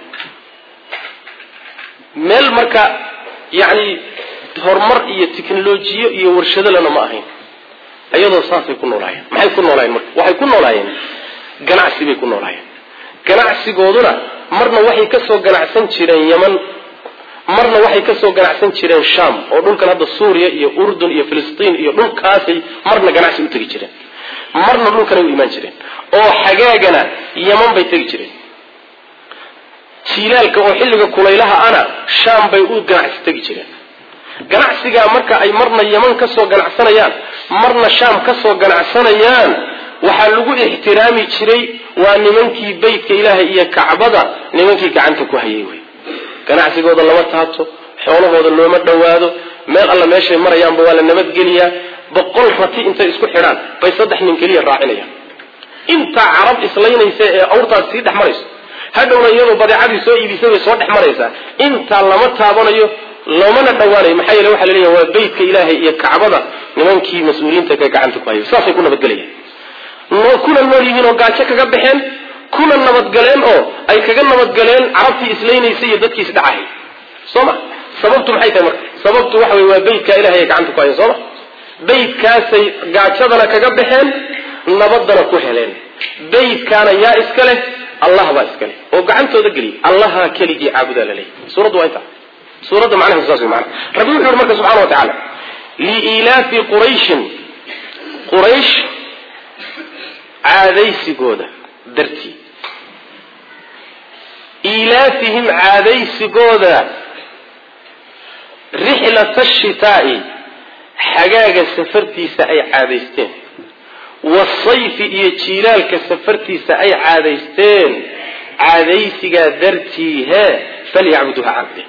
meel marka yacni horumar iyo technolojiyo iyo warshadolana ma ahayn iyadoo saasay ku noolaayeen maxay ku noolaayeen marka waxay ku noolaayeen ganacsi bay ku noolaayeen ganacsigooduna marna waxay kasoo ganacsan jireen yeman marna waxay kasoo ganacsan jireen sham oo dhulkan hadda suuriya iyo urdun iyo filistiin iyo dhulkaasay marna ganacsi u tegi jireen marna dhulkanay u imaan jireen oo xagaagana yeman bay tegi jireen jiilaalka oo xilliga kulaylaha ana sham bay u ganacsi tegi jireen ganacsigaa marka ay marna yeman kasoo ganacsanayaan marna sham kasoo ganacsanayaan waxaa lagu ixtiraami jiray waa nimankii beytka ilaahay iyo kacbada nimankii gacanta ku hayay wey ganacsigooda lama taabto xoolahooda looma dhowaado meel alla meeshay marayaanba waa la nabadgeliyaa boqol rati intay isku xidhaan bay saddex nin keliya raacinayaan intaa carab islaynaysa ee awrtaas sii dhex marayso hadhowna iyadoo badeecadii soo iibisay bay soo dhex maraysaa intaa lama taabanayo loomana dhowaanayo maxaa yeele waxa laleeyahay waa beytka ilaahay iyo kacbada nimankii mas-uuliyiinta ka gacanta ku hayay saasay ku nabadgelayaan kuna nool yihiin oo gaajo kaga baxeen kuna nabadgaleen oo ay kaga nabadgaleen carabtii islaynaysay iyo dadkii isdhacahay soo ma sababtu maxay tahay marka sababtu waxa wey waa beytka ilahay ay gacanta ku hayeen soo ma beytkaasay gaajadana kaga baxeen nabadana ku heleen beytkaana yaa iska leh allah baa iska leh oo gacantooda geliyay allaha keligii caabudaa laleeyahy suuraddu waa intaa suuradda macnaheedu saas wey maana rabbi wuxu uhi marka subxana wa tacaala liilaafi qurayshin quraysh caadaysigooda dartii ilaafihim caadaysigooda rixlata shitaa'i xagaaga safartiisa ay caadaysteen wasayfi iyo jiilaalka safartiisa ay caadaysteen caadaysigaa dartii hee falyacbuduuha caabudeen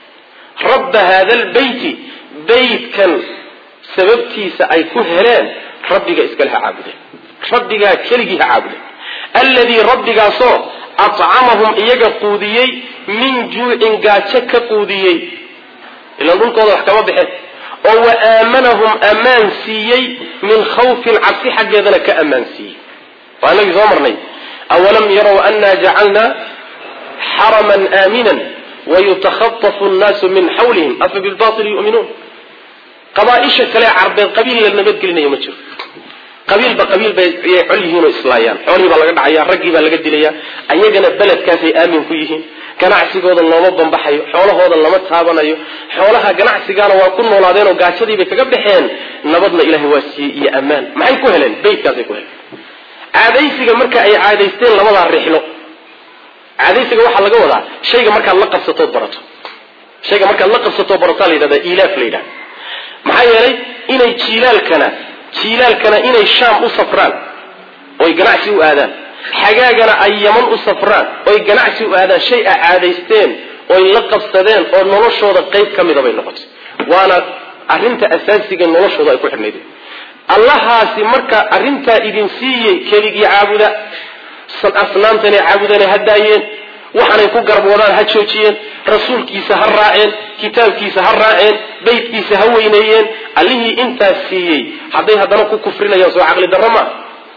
rabba haada albeyti beytkan sababtiisa ay ku heleen rabbiga iskale ha caabudeen rabbigaa keligii ha caabudeen alladii rabbigaasoo acamahum iyaga quudiyey min juucin gaajo ka quudiyey ilaan dhulkooda wax kama baxeen oo wa aamanahum ammaan siiyey min khawfin cabsi xaggeedana ka ammaan siiyey waa inagii soo marnay awalam yarow annaa jacalnaa xaraman aaminan wayutakhatafu nnaasu min xawlihim afa bilbaili yu'minuun qabaaisha kale carbeed qabiil la nabadgelinayo ma jiro qabiilba qabiil bay ayay col yihiin oo islaayaan xoolihii baa laga dhacaya raggii baa laga dilaya ayagana beledkaasay aamin ku yihiin ganacsigooda looma bambaxayo xoolahooda lama taabanayo xoolaha ganacsigaana waa ku noolaadeen oo gaajadiibay kaga baxeen nabadna ilahay waa siiyey iyo ammaan maxay ku heleen beytkaasay ku heleen caadaysiga marka ay caadaysteen labadaa rixlo caadaysiga waxaa laga wadaa shayga markaad la qabsatood barato shayga markaad la qabsatoo barataa la yidhahda ilaaf la yidhahda maxaa yeelay inay jiilaalkana jiilaalkana inay shaam u safraan oy ganacsi u aadaan xagaagana ay yaman u safraan oy ganacsi u aadaan shay a caadaysteen oy la qabsadeen oo noloshooda qayb ka mida bay noqotay waana arrinta asaasiga noloshooda ay ku xidhnayd allahaasi marka arrintaa idin siiyey keligii caabuda asnaamtanay caabudana ha daayeen waxaanay ku garab wadaan ha joojiyeen rasuulkiisa ha raaceen kitaabkiisa ha raaceen beytkiisa ha weyneeyeen allihii intaas siiyey hadday haddana ku kufrinayaan soo caqli darro maa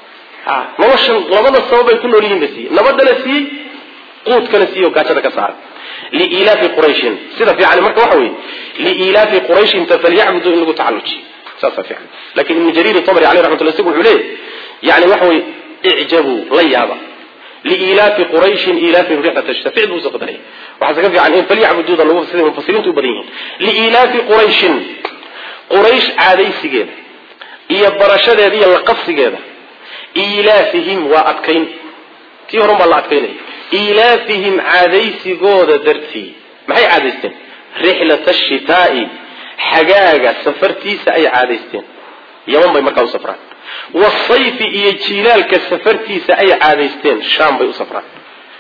noloshan labada sabab ay ku nool yihiin ba siiyey nabadana siiyey quudkana siiyey oo gaajada ka saaray liilaafi qurayshin sida fiican marka waxa weeye liilaafi qurayshinta falyacbuduu in lagu tacallujiyo saasa fiican lakin ibnu jariir tabri aleyh raxmatullah isagu wuxuu leeyahy yani waxa weye icjabuu la yaaba liilaafi qurayshin ilaafihim rixlata shita ficil buu soo qadaraya waxaase ka fiican in falyacbuduuda lagu siday mufasiriintu u badan yihiin liilaafi qurayshin quraysh caadaysigeeda iyo barashadeeda iyo laqabsigeeda ilaafihim waa adkayn tii horan baa la adkaynaya ilaafihim caadaysigooda dartii maxay caadaysteen rixlata shitaa'i xagaaga safartiisa ay caadaysteen yaman bay markaa u safraan wasayfi iyo jiilaalka safartiisa ay caadaysteen shaam bay u safraan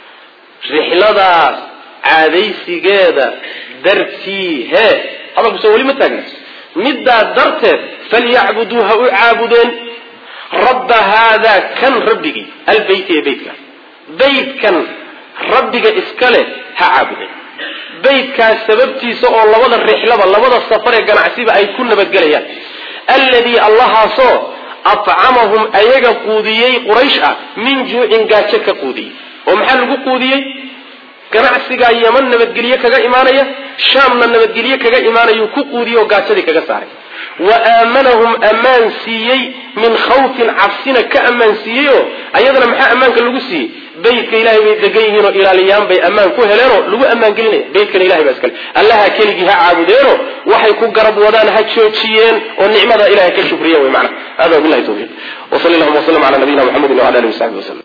rixladaas caadaysigeeda dartii hee hadalkusoo weli ma taagna middaa darteed falyacbuduu ha u caabudeen rabba haadaa kan rabbigii albeyti ee beytka beytkan rabbiga iska leh ha caabudeen beytkaas sababtiisa oo labada rixlaba labada safar ee ganacsiba ay ku nabadgelayaan alladii allahaasoo acamahum ayaga quudiyey quraysh ah min juucin gaajo ka quudiyey oo maxaa lagu quudiyey ganacsigaa yaman nabadgelye kaga imaanaya shaamna nabadgelye kaga imaanayuu ku quudiyey oo gaajadii kaga saaray wa aamanahum ammaan siiyey min khawfin cabsina ka ammaansiiyeyoo ayadana maxaa ammaanka lagu siiyey beytka ilahay bay degan yihiin oo ilaaliyaan bay ammaan ku heleenoo lagu ammaan gelinaya beytkana ilahay baa iskale allaha keligii ha caabudeeno waxay ku garab wadaan ha joojiyeen oo nicmada ilahay ka shukriyen wey macana hada wabillahi tawfiiq wa sali allahuma wasalam ala nabiyina muxamedin wala alihi wasaxbi waslem